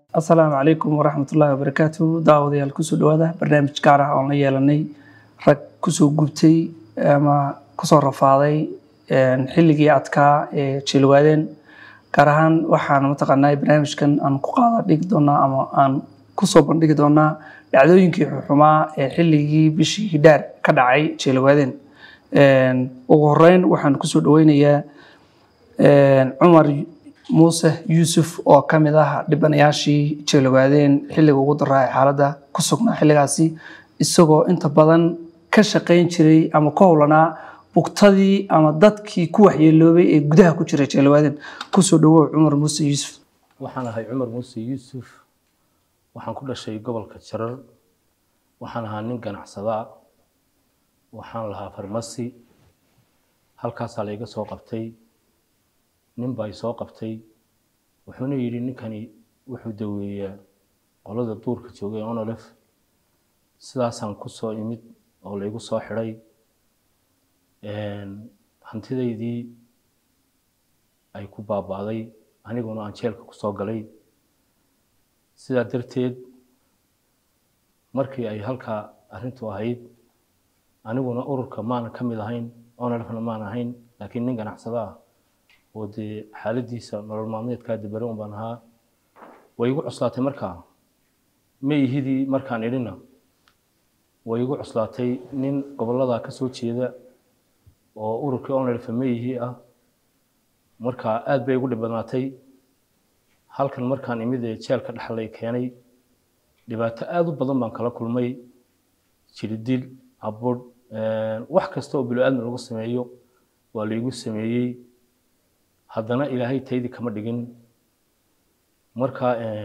asalaamu calaykum waraxmatullaahi wabarakaatu daawadayaal kusoo dhawaada barnaamij gaar ah oon la yeelanay rag kusoo gubtay ama kusoo rafaaday xilligii adkaa ee jilwaadeen gaar ahaan waxaan mataqaanaa barnaamijkan aan ku qaada dhigi doonaa ama aan kusoo bandhigi doonaa dhacdooyinkii xuxumaa ee xilligii bishii hidhaar ka dhacay jilwaadeen ugu horeyn waxaan kusoo dhaweynayaa cumar muuse yuusuf oo ka mid ah dhibanayaashii jeelawaadeen xilliga ugu daraa ee xaaladda ku sugnaa xilligaasi isagoo inta badan ka shaqayn jiray ama ku howlanaa bugtadii ama dadkii ku waxyeeloobay ee gudaha ku jiray jeelawaadeen kusoo dhawow cumar muuse yuusuf waxaan ahay cumar muuse yuusuf waxaan ku dhashay gobolka jarar waxaan ahaa nin ganacsadaa waxaan lahaa farmasi halkaasaa layga soo qabtay nin baa soo qabtay wuxuuna yidhi ninkani wuxuu daweeyaa qolada duurka joogay onolef sidaasaan ku soo imid oo laygu soo xidhay hantidaydii ay ku baaba'day aniguna aan jeelka ku soo galay sidaa darteed markii ay halkaa arrintu ahayd aniguna ururka maanan ka mid ahayn onolefna maan ahayn laakiin nin ganacsada ah oo dee xaaladiisa nolol maalmeedkaa dibare un baan ahaa way igu cuslaatay markaa ma ihidii markaan idhina way igu cuslaatay nin gobolladaa ka soo jeeda oo ururkii onelfa ma ihi ah markaa aad bay igu dhib badnaatay halkan markaan imid ee jeelka dhexlay keenay dhibaato aad u badan baan kala kulmay jiridil abudh wax kasta oo bilo-aadmi lagu sameeyo waa laygu sameeyey haddana ilaahay taydii kama dhigin marka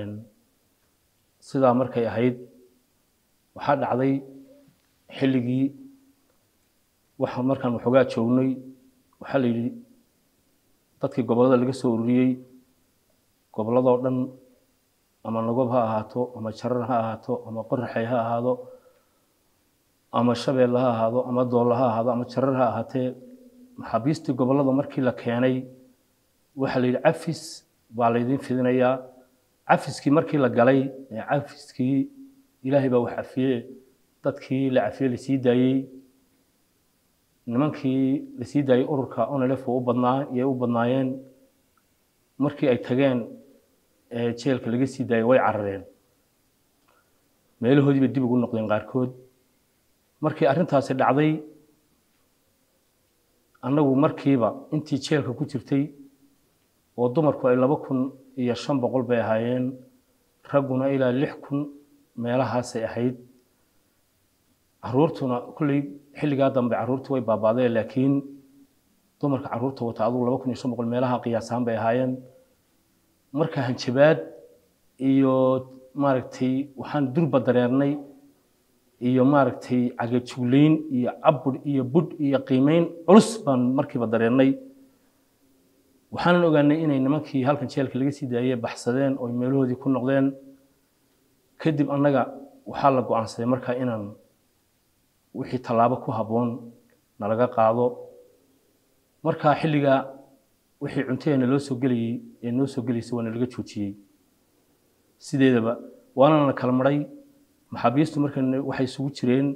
sidaa markay ahayd waxaa dhacday xilligii waxa markaan waxoogaa joognay waxaa la yidhi dadkii gobollada laga soo ururiyey gobolladoo dhan ama nagob ha ahaato ama jarar ha ahaato ama qoraxay ha ahaado ama shabeelle ha ahaado ama doolla ha ahaado ama jarar ha ahaatee maxaabiistii gobollada markii la keenay waxaa la yidhi cafis baa laydin fidinayaa cafiskii markii la galay ee cafiskii ilaahay baa wax cafiye dadkii la cafiye lasii daayey nimankii lasii daayey ururka onelef u badnaa iyay u badnaayeen markii ay tageen ee jeelka laga sii daayey way carareen meelahoodii bay dib ugu noqdeen qaarkood markii arrintaasi dhacday annagu markiiba intii jeelka ku jirtay oo dumarku ay laba kun iyo shan boqol bay ahaayeen ragguna ilaa lix kun meelahaasay ahayd caruurtuna kulley xilligaa dambe caruurtu way baabaadeen laakiin dumarka caruurta wata adugu laba kun iyo shan boqol meelaha qiyaasaan bay ahaayeen marka hanjabaad iyo maaragtay waxaan durba dareernay iyo maaragtay cagajuglayn iyo cabudh iyo budh iyo qiimeyn culus baan markiiba dareernay waxaanan ogaanay inay nimankii halkan jeelka laga sii daayey baxsadeen oo meelahoodii ku noqdeen kadib annaga waxaa la go-aansaday markaa inaan wixii tallaabo ku habboon nalaga qaado markaa xilligaa wixii cuntadeena loo soo gelayey ee noo soo gelaysay waa nalaga joojiyey sideedaba waana na kala maray maxaabiistu marka waxay isugu jireen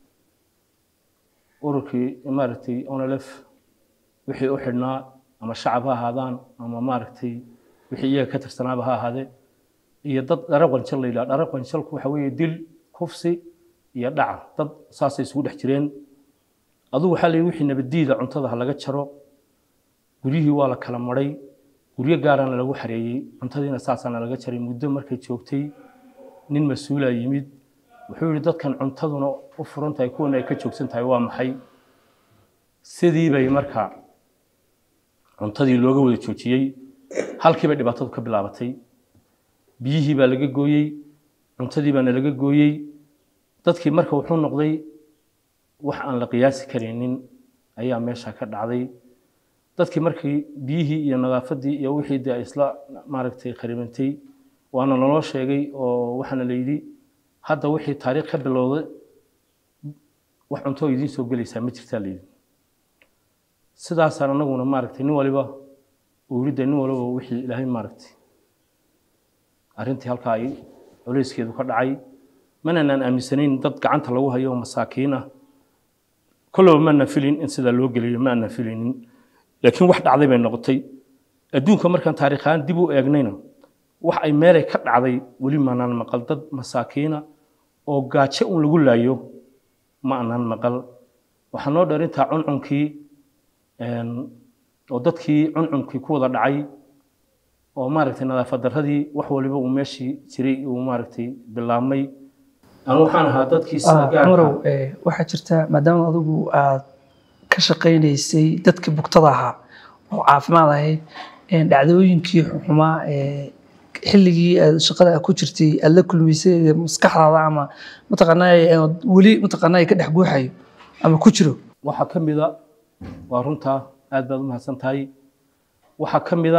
ururkii maaragtay onelef wixii u xidhnaa ama shacab ha ahaadaan ama maaragtay wixii iyaga ka tirsanaaba ha ahaadee iyo dad dhare qanjal la yidhaha dhare qanjalku waxa weeye dil kufsi iyo dhaca dad saasay isugu dhex jireen adugu waxaa la yidhi wixii nabaddiida cuntada ha laga jaro guryihii waa la kala maray guryo gaarana lagu xareeyey cuntadiina saasaana laga jaray muddo markay joogtay nin mas-uulaa yimid wuxuu yidhi dadkan cuntaduna u furan tahay kuwana ay ka joogsan tahay waa maxay sidii bay markaa cuntadii looga wada joojiyey halkii bay dhibaatadu ka bilaabatay biyihii baa laga gooyey cuntadii baana laga gooyey dadkii marka wuxuu noqday wax aan la qiyaasi karaynin ayaa meesha ka dhacday dadkii markii biyihii iyo nadaafadii iyo wixii dee isla maaragtay kharibantay waana naloo sheegay oo waxaana la yidhi hadda wixii taariikh ka bilowday wax cunto idiin soo gelaysaa ma jirtaa la yidhi sidaasaan anaguna maaragtay nin waliba uu yidhi dee nin waliba wixii ilaahay maaragtay arrintii halkaa ay culayskeedu ka dhacay mananaan aaminsanayn dad gacanta lagu hayo oo masaakiin ah kollaba maana filin in sidaa loo geliyo ma aanan filinin laakiin wax dhacday bay noqotay adduunka markaan taariikhaan dib u eegnayna wax ay meelay ka dhacday weli maanaan maqal dad masaakiina oo gaajo un lagu laayo ma aanan maqal waxaa noo dheer intaa cuncunkii oo dadkii cuncunkii ku wada dhacay oo maaragtay nadaafad darradii wax waliba uu meeshii jiray uu maaragtay bilaabmay anu waxaan ahaa dadkii sida cumarow waxaa jirta maadaama adigu aad ka shaqaynaysay dadkii bugtada ahaa oo caafimaad ahayd dhacdooyinkii xumaa xilligii aad shaqada ku jirtay aad la kulmaysay maskaxdaada ama mataqaanaa weli mataqaanaa ka dhex guuxayo ama ku jiro waxaa ka mida waa runtaa aad baad u mahadsan tahay waxaa ka mida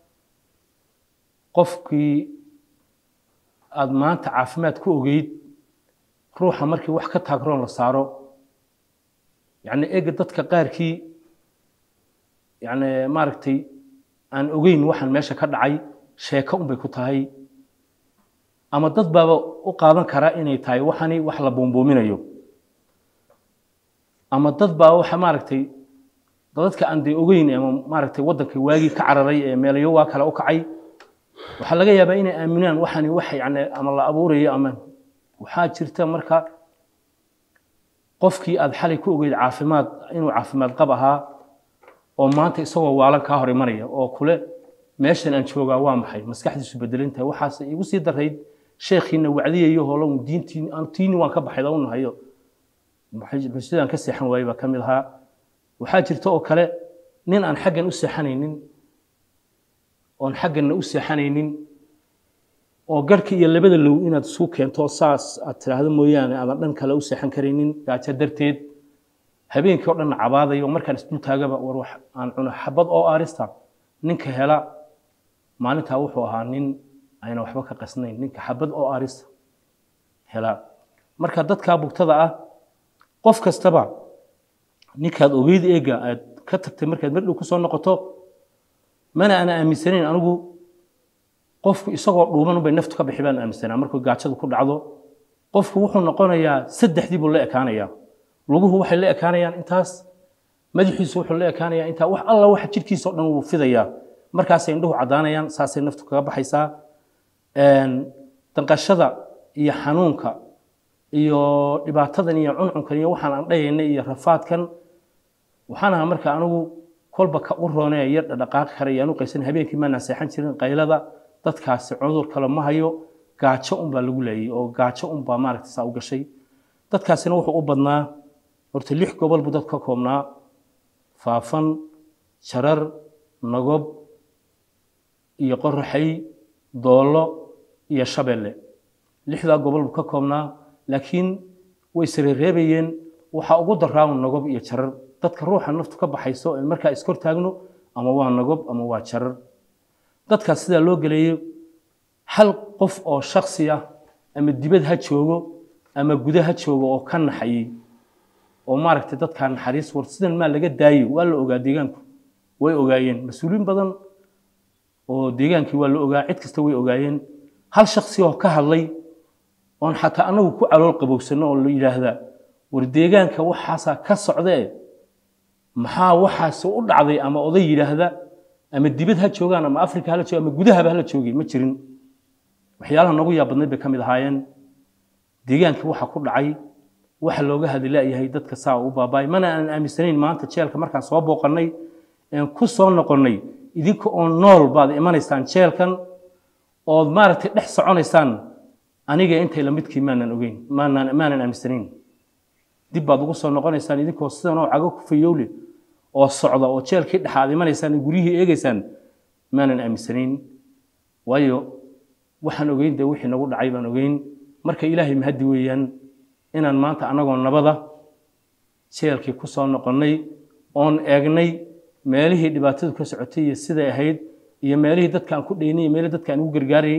qofkii aada maanta caafimaad ku ogeyd ruuxa markii wax ka taagroon la saaro yacni ega dadka qaarkii yacni maaragtay aan ogeyn waxaan meesha ka dhacay sheeko unbay ku tahay ama dad baaba u qaadan karaa inay tahay waxani wax la buunbuuminayo ama dad baa waxa maaragtay dadka aan dee ogeyn ama maaragtay waddanka waagii ka cararay ee meelayo waa kale u kacay waxaa laga yaabaa inay aaminaan waxani wax yani ama la abuurayo ama waxaa jirta marka qofkii aad xalay ku ogeyd caafimaad inuu caafimaad qab ahaa oo maanta isagoo waalan kaa hor imanaya oo kule meeshan aan joogaa waa maxay maskaxdiisu bedelintahay waxaase igu sii darayd sheekhiina wacdiyayo holo diintii tiini waan ka baxay u nahayo sidaan ka seexan waayey baa ka mid ahaa waxaa jirta oo kale nin aan xaggan u seexanaynin oon xagganna u seexanaynin oo garhka iyo labada low inaad isu keento saas aad tidhaahdo mooyaane aadan dhan kale u seexan karaynin gaajo darteed habeenkii oo dhanna cabaadayo markaan isdul taagaba war wax aan cuno xabad oo aarista ninka hela maalintaa wuxuu ahaa nin ayna waxba ka qasnayn ninka xabad oo aarista hela marka dadkaa bugtada ah qof kastaba ninkaad ogeyd eega aad ka tagtay markaad mardhow ku soo noqoto mana ana aaminsanayn anigu qofku isagoo dhuuban bay naftu ka bixi baan aaminsanaa markuu gaajadu ku dhacdo qofku wuxuu noqonayaa saddexdii buu la ekaanayaa luguhu waxay la ekaanayaan intaas madaxiisu wuxuu la ekaanayaa intaa wax alla waxa jidhkiisa oo dhan wuu fidayaa markaasay indhuhu caddaanayaan saasay naftu kaga baxaysaa danqashada iyo xanuunka iyo dhibaatadan iyo cuncunkan iyo waxaan aan dhayaynay iyo rafaadkan waxaan ahaa marka anigu kolba ka u roonee yar dhaqaaqi kara iyo anu qaysan habeenkii maanaan seexan jirin qaylada dadkaasi cudur kale ma hayo gaajo unbaa lagu leeyay oo gaajo unbaa maaragta saa u gashay dadkaasina wuxuu u badnaa horta lix gobol buu dad ka koobnaa faafan jarar nagob iyo qoraxay doollo iyo shabeelle lixdaa gobol buu ka koobnaa laakiin way sareereebayeen waxaa ugu daraaun nagob iyo jarar dadka ruuxa naftu ka baxayso in markaa iskor taagno ama waa nagob ama waa jarar dadkaas sidaa loo geleeyo hal qof oo shaksi ah ama dibad ha joogo ama guda ha joogo oo ka naxayey oo maaragtay dadkaa naxariis war sidan maa laga daayo waa la ogaa deegaanku way ogaayeen mas-uuliin badan oo deegaankii waa la ogaa cid kasta way ogaayeen hal shaksi oo ka hadlay oon xataa anagu ku calool qabowsano oo la yidhaahdaa war deegaanka waxaasaa ka socdee maxaa waxaasi u dhacday ama oday yidhaahda ama dibad ha joogaan ama afrika hala joogaan ama gudahaba hala joogay ma jirin waxyaalaha noogu yaab badnayd bay ka mid ahaayeen deegaankii waxa ku dhacay waxa looga hadilaayahay dadka saa u baabaay mana aan aaminsanayn maanta jeelka markaan soo booqannay een ku soo noqonnay idinka oo nool baad imanaysaan jeelkan ood maaragtay dhex soconaysaan aniga intay lamidkii maanan ogeyn maanan maanan aaminsanayn dib baad ugu soo noqonaysaan idinkoo sidan oo cago ku fayowle oo socda oo jeelkii dhex aad imanaysaan guryihii eegaysaan maanan aaminsanayn waayo waxaan ogeyn dee wixii nagu dhacay baan ogeyn marka ilaahay mahaddi weeyaan inaan maanta annagoo nabada jeelkii ku soo noqonnay oon eegnay meelihii dhibaatadu ka socotay iyo siday ahayd iyo meelihii dadka aan ku dhaynay iyo meelihii dadka aan ugu gargaarayay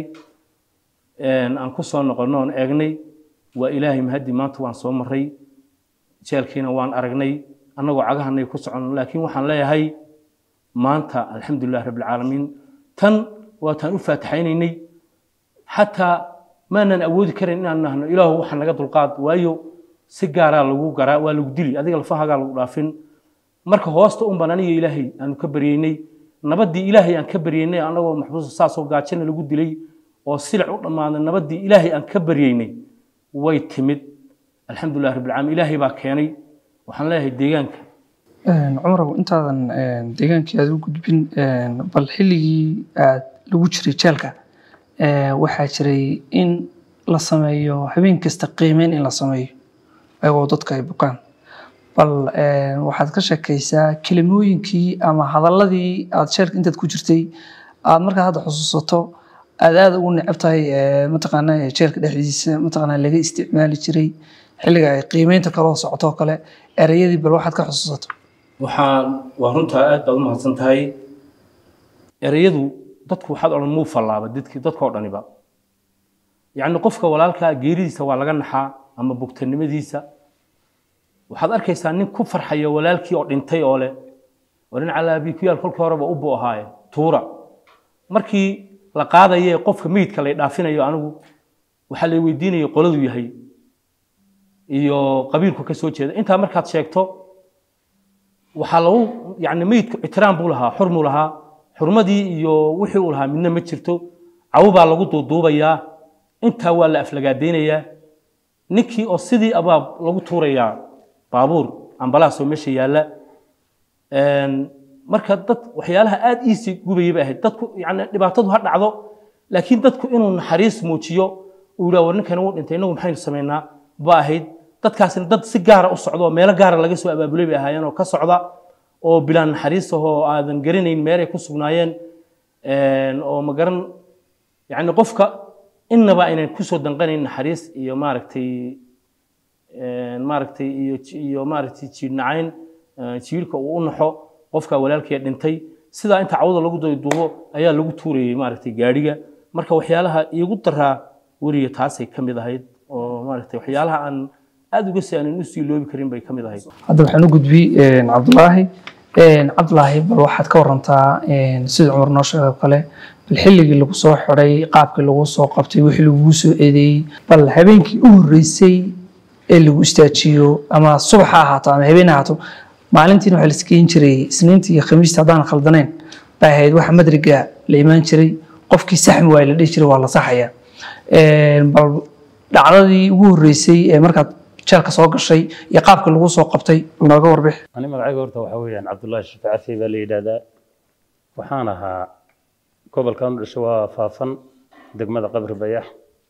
aan ku soo noqonno oon eegnay waa ilaahay mahaddi maanta waan soo marray jeelkiina waan aragnay annagoo cagahanay ku soconno laakiin waxaan leeyahay maanta alxamdulilah rabbilcaalamiin tan waataan u faataxaynaynay xataa maanan awoodi karin inaan nahno ilaahu waxa naga dulqaad waayo si gaaraa lagu garaa waa lagu dili adiga lafahagaa lagu dhaafin marka hoosta un baan aniga ilaahay aanu ka baryeynay nabaddii ilaahay aan ka baryeynay annagoo maxbuusa saasoo gaajana lagu dilay oo silic u dhammaaday nabaddii ilaahay aan ka baryeynay way timid alxamdulilah rabbilcaalamiin ilaahay baa keenay waxaan leeyahay deegaanka cumarow intaadan deegaankii aad u gudbin bal xilligii aad lagu jiray jeelka waxaa jiray in la sameeyo habeen kasta qiimeyn in la sameeyo ayagoo dadka ay bukaan bal waxaad ka sheekaysaa kelimooyinkii ama hadaladii aad sheelka intaad ku jirtay aad markaad hadda xusuusato aad aada ugu necab tahay mataqaana jeelka dhexdiisa mataqaana laga isticmaali jiray xilliga ay qiimeynta kaloo socoto oo kale ereyadii bal waxaad ka xusuusato waxaan waa runtaa aad baad u mahadsan tahay ereyadu dadku waxaad odhan muu fallaaba dadkii dadkoo dhaniba yacni qofka walaalkaa geeridiisa waa laga naxaa ama bugtanimadiisa waxaad arkaysaa nin ku farxaya walaalkii oo dhintay oo leh oo nin calaabii ku yaal kolkii horeba u buu ahaaye tuura markii la qaadaye qofka meydka lay dhaafinayo anigu waxaa lay weydiinaya qoladu yahay iyo qabiilku ka soo jeeda intaa markaad sheegto waxaa lagu yani meydku ictiraam buu lahaa xurmuu lahaa xurmadii iyo wixii uu lahaa midna ma jirto cawo baa lagu duuduubayaa intaa waa la aflagaadaynayaa ninkii oo sidii abaab lagu tuurayaa baabuur ambalaasoo meesha yaalla marka dad waxyaalaha aad iisii gubayay bay ahayd dadku yani dhibaatadu ha dhacdo laakiin dadku inuu naxariis muujiyo uu yidhaha war ninkani wuu dhintay innagu maxaynu samaynaa ba ahayd dadkaasina dad si gaara u socdo oo meelo gaara laga soo abaabulay bay ahaayeen oo ka socda oo bilaan naxariis ahoo aadan garanayn meelay ku sugnaayeen oo ma garan yani qofka innaba aynan kusoo danqanayn naxariis iyo maaragtay maaragtay iyo iyo maaragtay jiidnacayn jiilka uu u naxo qofka walaalkee dhintay sidaa inta cawda lagu duubo ayaa lagu tuurayay maaragtay gaadhiga marka waxyaalaha iigu daraa weriga taasay ka mid ahayd oo maaragtay waxyaalaha aan aada uga si aanan usii loobi karin bay ka mid ahayd hadda waxaan u gudbi cabdulaahi cabdulaahi bal waxaad ka warantaa sida cumar noo sheegay oo kale bal xilligii lagu soo xiday qaabkii lagu soo qabtay wixii lagugu soo eedeeyey bal habeenkii u horreysay ee lagu istaajiyo ama subax ha ahaato ama habeen ha ahaato maalintiina waxaa la iskeyn jiray isniinta iyo khamiista haddaan khaldanayn bay ahayd waxa madriga la imaan jiray qofkii saxmi waay la dhihi jiray waa la saxaya bal dhacdadii ugu horreysay ee markaad jeelka soo gashay iyo qaabka lagu soo qabtay bal nooga warbix ani magacayga horta waxaa weeyaan cabdullaahi shafi cafi baa la yidhaahdaa waxaan ahaa gobolkan u dhashay waa faafan degmada qabri bayax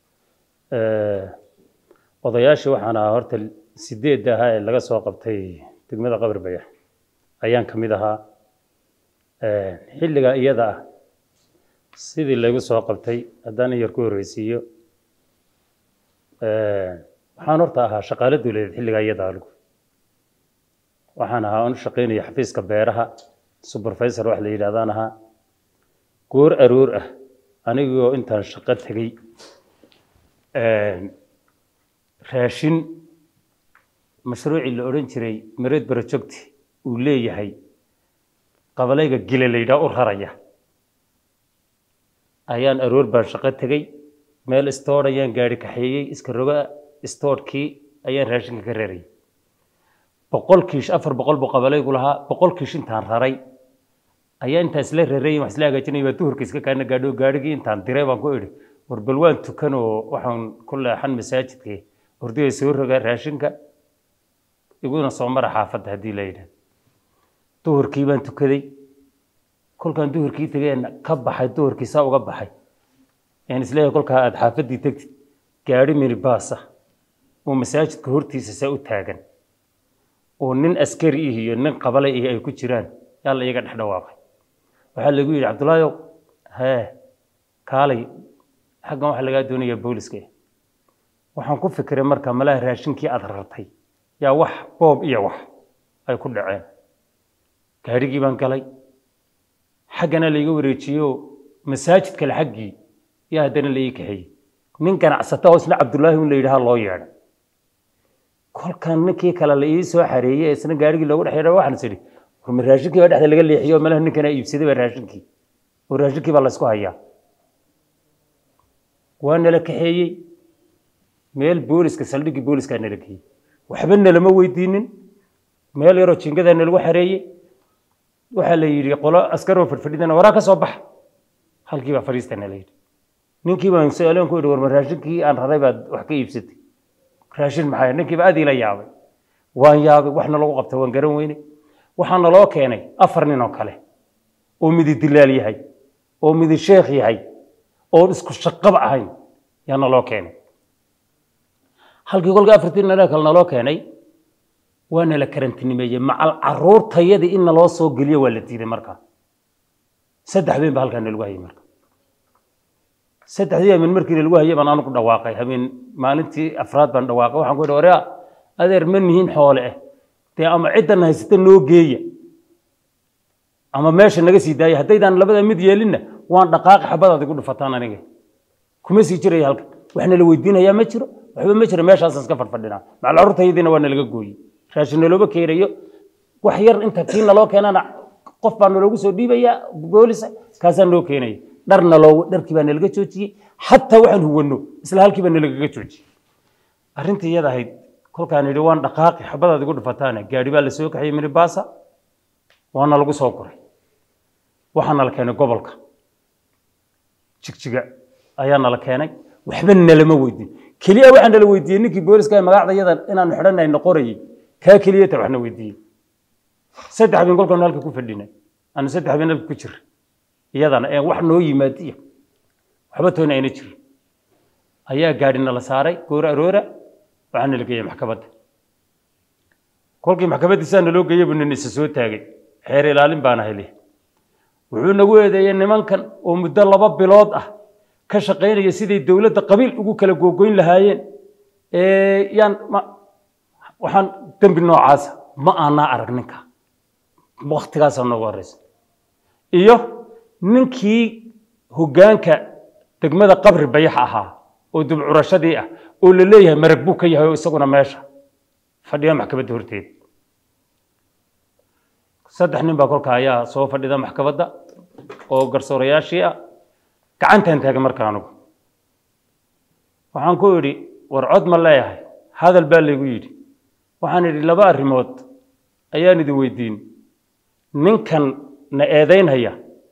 odayaashii waxaan ahaa horta sideedda ahaa ee laga soo qabtay degmada qabri bayax ayaan ka mid ahaa xilligaa iyada ah sidii laygu soo qabtay haddaan in yar ku horreysiiyo waxaan horta ahaa shaqaale dowladeed xilligaa iyada aligu waxaan ahaa aan u shaqaynaya xafiiska beeraha supervisor wax la yidhahdaan ahaa goor aroor ah anigoo intaan shaqo tegey raashin mashruucii la odhan jiray mareed barojogti uu leeyahay qabalayga gile la yidhaha u raraya ayaan aroor baan shaqo tegey meel istoor ayaan gaari kaxeeyey iska roga istoorkii ayaan raashinka ka rarayay boqol kiish afar boqol buu qabalaygu lahaa boqol kiish intaan raray ayaa intaan isla rarayn wax isla hagaajinay baa duhurka iska kaana gaadho gaadhigii intaan diray baan ku idhi war bal waan tukan oo waxaan ku leexan masaajidkii hordaya soo rogaa raashinka iguna soo mara xaafadda haddii la yidhahdo duhurkii baan tukaday kolkaan duhurkii tegeen ka baxay duhurkii saa uga baxay aan isleeyahay kolkaa aada xaafaddii tegtid gaadhi minibaasa oo masaajidka hortiisa saa u taagan oo nin askari ih iyo nin qabalay ih ay ku jiraan yaa la iyaga dhex dhawaaqay waxaa lagu yidhi cabdullaayow hee kaalay xaggan waxaa lagaa doonayaa booliska waxaan ku fikiray marka malaha raashinkii aada rartay yaa wax boob iyo wax ay ku dhaceen gaadhigii baan galay xaggana layga wareejiyo masaajid kale xaggii yaa haddana la ii kaxeeyey nin ganacsata oo isna cabdullaahi un la yidhaha loo yeedhay kolkan ninkii kale la ii soo xareeyey ee isna gaadhigii loogu dhex yeedhay waxaan is idhi warma raashinkii baa dhexda laga leexiyo malaha ninkanaa iibsaday baa raashinkii oo raashinkii baa laysku hayaa waa nala kaxeeyey meel booliska saldhiggii booliskaa nala geeyey waxba nalama weydiinin meel yaroo jingadaa nalagu xareeyey waxaa la yidhi qolo askaroo fadhfadhidana waraa ka soo baxa halkii baa fadhiista nala yidhi ninkii baan su-aaleen ku yidhi warma raashinkii aan raray baad wax ka iibsatay raashin maxaa ninkii baa aad ila yaabay waan yaabay waxna lagu qabta waan garan weyne waxaa naloo keenay afar nin oo kale oo midi dilaal yahay oo midi sheekh yahay oon isku shaqaba ahayn yaa naloo keenay halkii kolka afartii nala kale naloo keenay waa nala karantinimeeyey macal caruurtayadii in naloo soo geliyo waa la diiday markaa saddex habeen ba halkaa nalagu hayay marka saddexdii habeen markii nalagu hayay baan anigu dhawaaqay habeen maalintii afraad baan dhawaaqay waxaan ku yidhi orea adeer ma nihiin xoole ah dee ama ciddan haysata noo geeya ama meesha naga sii daaya haddaydaan labada mid yeelinna waan dhaqaaqi xabadaad igu dhufataan aniga kuma sii jiraya halkan wax nala weydiinayaa ma jiro waxba ma jiro meeshaasaan iska fadfadhinaa macal carruurtayadiina waa nalaga gooyey raashin nalooba keenayo wax yar inta kii naloo keenana qof baa naloogu soo dhiibayaa boolisa kaasaa noo keenaya dhar naloo dharkii baa nalaga joojiyey xataa waxaan huwano isla halkii baa nalagaga joojiyey arrintii iyada ahayd kolkaan idhi waan dhaqaaqi xabadaad igu dhufataane gaadhi baa la soo kaxiyey minibaasa waana lagu soo guray waxaa nala keenay gobolka jigjiga ayaa nala keenay waxba nalama weydiin keliya waxaa nala weydiiyey ninkii booliska magacda yada inaanu xidhanayno qorayey kaa keliya ta waxna weydiiyey saddex habeen kolkaanu halka ku fadhinay aanu saddex habeen halka ku jira iyadana ee wax noo yimaadiya waxba toona ayna jirin ayaa gaadhi nala saaray goora aroora waxaa nala geeyey maxkamadda kolkii maxkamaddiisaa naloo geeyey buu nin isa soo taagay xeer ilaalin baana hele wuxuu nagu eedeeyey nimankan oo muddo laba bilood ah ka shaqaynaya siday dowladda qabiil ugu kala googoyn lahaayeen yaan waxaan dembi noocaasa ma aanaa arag ninka waktigaasaa noogu horeysa iyo ninkii hoggaanka degmada qabri bayax ahaa oo dubcurashadii ah oo la leeyahay marag buu ka yahay oo isaguna meesha fadhiya maxkamadda horteeda saddex nin baa kolka ayaa soo fadhida maxkamadda oo garsoorayaashii ah gacantaan taagay marka anugu waxaan ku idhi war cod ma leeyahay hadal baa laygu yidhi waxaan idhi laba arrimood ayaan idin weydiin ninkan na eedaynhaya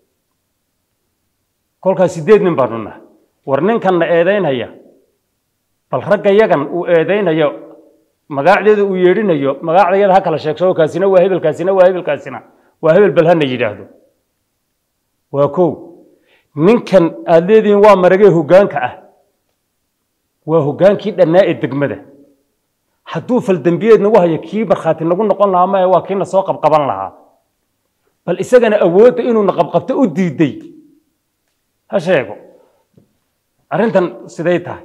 kolkaas sideed nin baanu nahay war ninkan na eedaynhaya bal ragga yagan uu eedaynayo magacdeeda uu yeedhinayo magacdayada ha kala sheegsho kaasina waa hebel kaasina waa hebel kaasina waa hebel bal hana yidhaahdo waa kow ninkan aad leedihiin waa maragee hoggaanka ah waa hoggaankii dhannaa ee degmada hadduu faldembiyeed nagu hayo kii barkhaati nagu noqon lahaa maya waa kiina soo qabqaban lahaa bal isagana awoodda inuuna qabqabto u diiday ha sheego arrintan siday tahay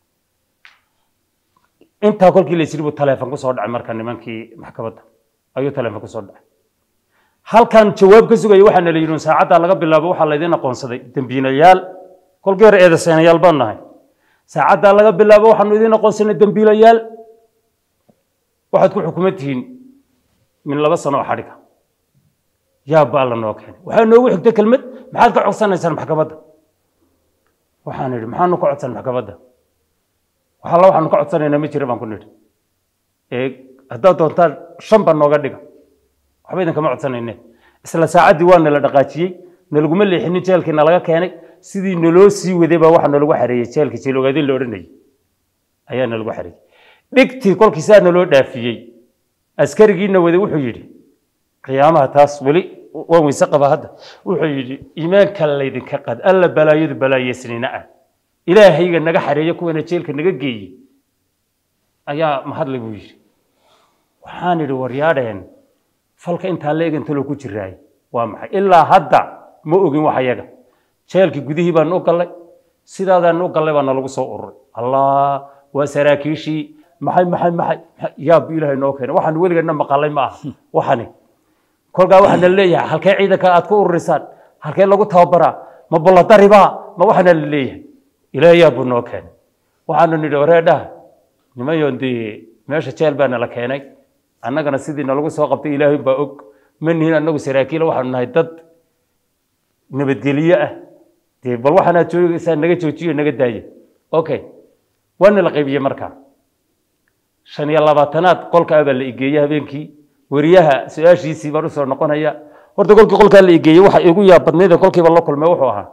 intaa kolkii la yidhi buu taleefon ku soo dhacay marka nimankii maxkamadda ayuu taleefon ku soo dhacay halkan jawaab ka sugaya waxaa nala yidhi saacaddaa laga bilaabo waxaa laydin aqoonsaday dembiilayaal kolkii hore eedaseenayaal baan nahay saacaddaa laga bilaabo waxaanu idin aqoonsanay dembiilayaal waxaad ku xukuman tihiin min laba sano oo xadhiga yaa baa la noo keenay waxaa noogu xigtay kelmad maxaad ka codsanaysaan maxkamadda waxaan idhi maxaanu ka codsan maxkamadda waxalla waxaanu ka codsanaynaa ma jira baan ku nidhi ee haddaad doontaan shan baa nooga dhiga waxba idinkama codsanayne isla saacaddii waa nala dhaqaajiyey nalaguma leexinin jeelkii nalaga keenay sidii naloo sii waday baa waxaa nalagu xareeyey jeelka jeelogaadin la odhanayay ayaa nalagu xareeyey dhigtii kolkii saa naloo dhaafiyey askarigiina waday wuxuu yidhi qiyaamaha taas weli waan weyse qaba hadda wuxuu yidhi iimaanka laydinka qad alla balaayadu balaayeysnina ah ilaahayga naga xareeyo kuwana jeelka naga geeyey ayaa mahadle buu yidhi waxaan idhi waryaadheen falka intaa la egantalo ku jiraay waa maxay ilaa hadda ma ogin wax ayaga jeelkii gudihii baan u gallay sidaadaan u gallay baa nalagu soo ururay allah waa saraakiishii maxay maxay maxay yaab ilaahay noo keenay waxaan weligeedna maqalay ma aha waxani kolkaa waxaa nala leeyahay halkee ciidanka aad ku ururisaan halkee lagu tababaraa ma bollodaribaa ma waxaana la leeyahay ilaahay yaab buu noo keenay waxaanu nidhi wareedhaha nimayoon dee meesha jeel baa nala keenay annagana sidii nalagu soo qabtay ilaahay baa og ma nihin annagu saraakiila waxaanu nahay dad nabadgelyo ah dee bal waxaanaad joogaysaa naga joojiyo naga daaya okay waana la qaybiyey markaa shan iyo labaatanaad qolka abaa la igeeyey habeenkii weriyaha su-aashiisii baan usoo noqonaya horta kolkii qolkaa la igeeyey waxa igu yaab badnayda kolkiiba la kulmay wuxuu ahaa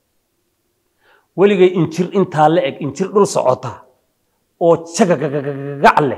weligay injir intaa la eg injir dhul socota oo jagagagac leh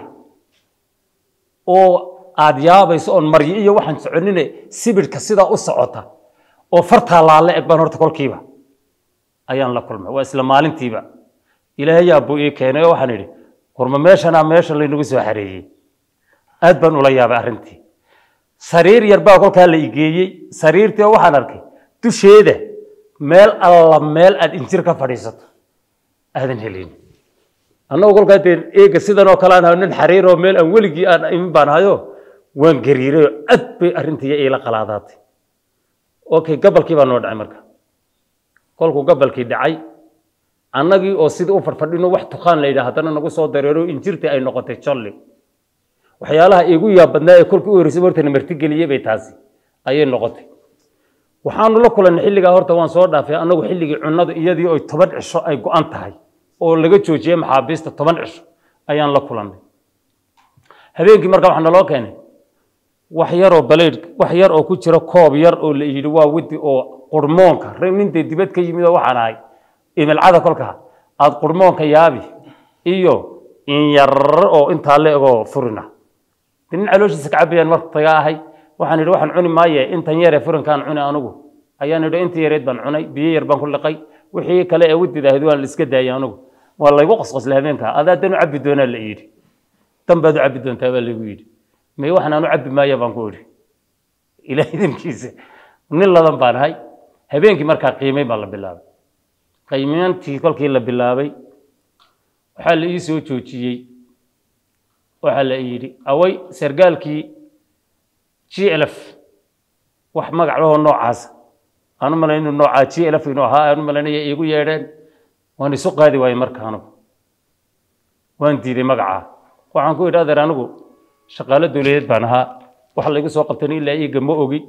oo aad yaabayso oon maryo iyo waxaan soconine sibidhka sidaa u socota oo fartaa laala eg baan horta kolkiiba ayaan la kulmay waa isla maalintiiba ilaahayaa buu ii keenay oo waxaan idhi warma meeshanaa meesha laynagu soo xareeyey aad baan ula yaabay arrintii sariir yar baa kolkaa la igeeyey sariirtii oo waxaan arkay dusheeda meel alla meel aad injir ka fadhiisato aadan helin annagu kolkaa dee eega sidan oo kale aan hayo nin xariir oo meel aan weligii aan imin baan hayo waan gariiray oo aad bay arrintii iila qalaadaatay okay gabalkii baa noo dhacay marka kolkuu gabalkii dhacay annagii oo sidii u fadhfadhino wax tukaan la yidhaha haddana nagu soo dareero injirtii ay noqotay jolli waxyaalaha iigu yaab badnaa ee kolkii u horreysay horta na martigeliyey bay taasi ayay noqotay waxaanu la kulannay xilligaa horta waan soo dhaafay annagu xilligii cunnadu iyadii oy toban cisho ay go-an tahay oo laga joojiyey maxaabiista toban cisho ayaan la kulannay habeenkii marka waxaa naloo keenay wax yaroo baleyd wax yar oo ku jira koob yar oo la yidhi waa widi oo qurmoonka nintay dibad ka yimid oo waxaan ahay imilcada kolkaa aad qurmoonka yaabi iyo inyar oo intaa la egoo furina de nin calooshiisa ka cabayaan martaga ahay waxaan idhi waxaan cuni maaye intan yaree furinkaan cuni anugu ayaan idhi inta yareed baan cunay biyo yar baan ku liqay wixii kale ee widid ahayd waan la iska daayay anugu waa laygu qosqoslay habeenkaa adaa dan u cabbi doonaa la yidhi dan baad u cabbi doontaa baa laygu yidhi may waxaan aan u cabbi maaya baan ku idhi ilaah idinkiisa nin ladan baan ahay habeenkii markaa qiimay baa la bilaabay qiimayntii kolkii la bilaabay waxaa la ii soo joojiyey waxaa la yidhi away sargaalkii glf wax magac lahoo noocaasa aan u malayn inuu noocaa glf inuu ahaa aan u malaynaya iigu yeedheen waan isu qaadi waayey marka anugu waan diiday magacaa waxaan ku idhi adeer anigu shaqaalo dowladeed baan ahaa waxa laygu soo qabtan ilaa iiga ma ogi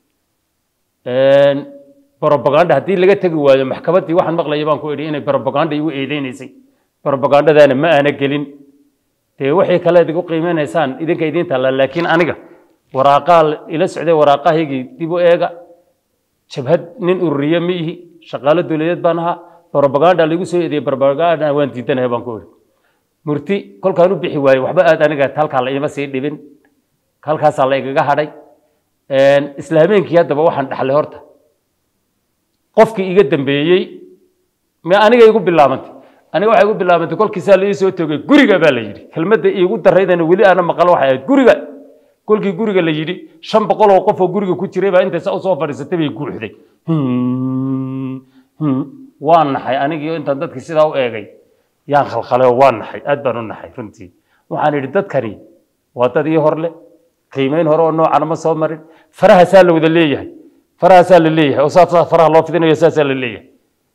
brobaganda haddii laga tegi waayo maxkamaddii waxaan maqlaya baan ku idhi inay brobaganda igu eedeynaysay brobagandadaana ma aana gelin dee waxay kale idigu qiimeynaysaan idinka idiin taalla laakiin aniga waraaqaa ila socday waraaqahaygii dib u eega jabhad nin ururiye ma ihi shaqaalo dowladeed baan ahaa brobaganda laygu soo eediyey brobaganda waan diidanahay baan ku idhi murti kolkaan u bixi waayey waxba aad aniga halkaa la ima sii dhibin halkaasaa la igaga hadhay isla habeenkii haddaba waxaan dhaxlay horta qofkii iga dambeeyey me aniga igu bilaabantay aniga waxay igu bilaabantay kolkiisaa la ii soo toogay guriga baa la yidhi kelmadda iigu daraydana weli aana maqalo waxay ahayd guriga kolkii guriga la yidhi shan boqol oo qof oo guriga ku jiray baa intaysa usoo fadhiisatay bay guuxday waa naxay anigii intaan dadkii sidaa u eegay yaan khalkhalay oo waa naxay aad baan u naxay runtii waxaan idhi dadkani waa dad ii horle qiimeyn hore oo noocana ma soo marin farahaasaa la wada leeyahay farahaasaa la leeyahay oo saasaa faraha loo fidinayo saasaa la leeyahay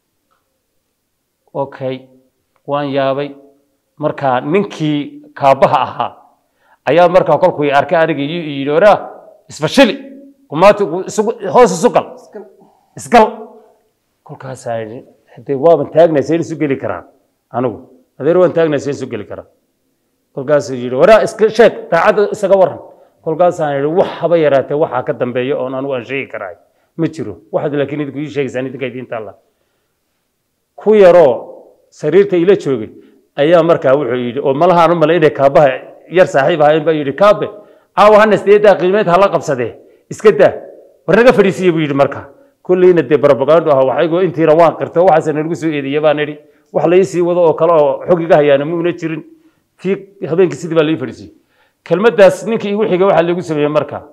okay waan yaabay markaa ninkii kaabaha ahaa ayaa markaa kolkuu i arkay aniga iyo i yidhi oraa isfashili kumaati hoos isu gal isgal kolkaasaa yidhi hadee waaban taagnaysa in isu geli karaa anigu adeer waan taagnaysa in isu geli karaa kolkaasuu yidhi waraa iska sheeg daacadda isaga waran kolkaasaan yidhi wax haba yaraatee waxaa ka dambeeya oon anigu aan sheegi karaa ma jiro waxaad laakiin idinku ii sheegaysaan idinka idiinta alla ku yaroo sariirta ila joogay ayaa markaa wuxuu yidhi oo malahaan u malay inay kaabaha yar saaxiib ahayn baa yidhi kaabe caawa hanasteedaa qiimeed hala qabsadee iska daa war naga fadhiisiya buu yidhi markaa kulleyna dee barabagaando aha waxaygoo intiina waan qirto waxaase nalagu soo eedeeye baan idhi wax lai sii wado oo kale oo xog iga hayaana muuna jirin kii habeenkii sidii baa lai fadhiisiyey kelmaddaas ninkii igu xigay waxaa lagu sameeyey markaa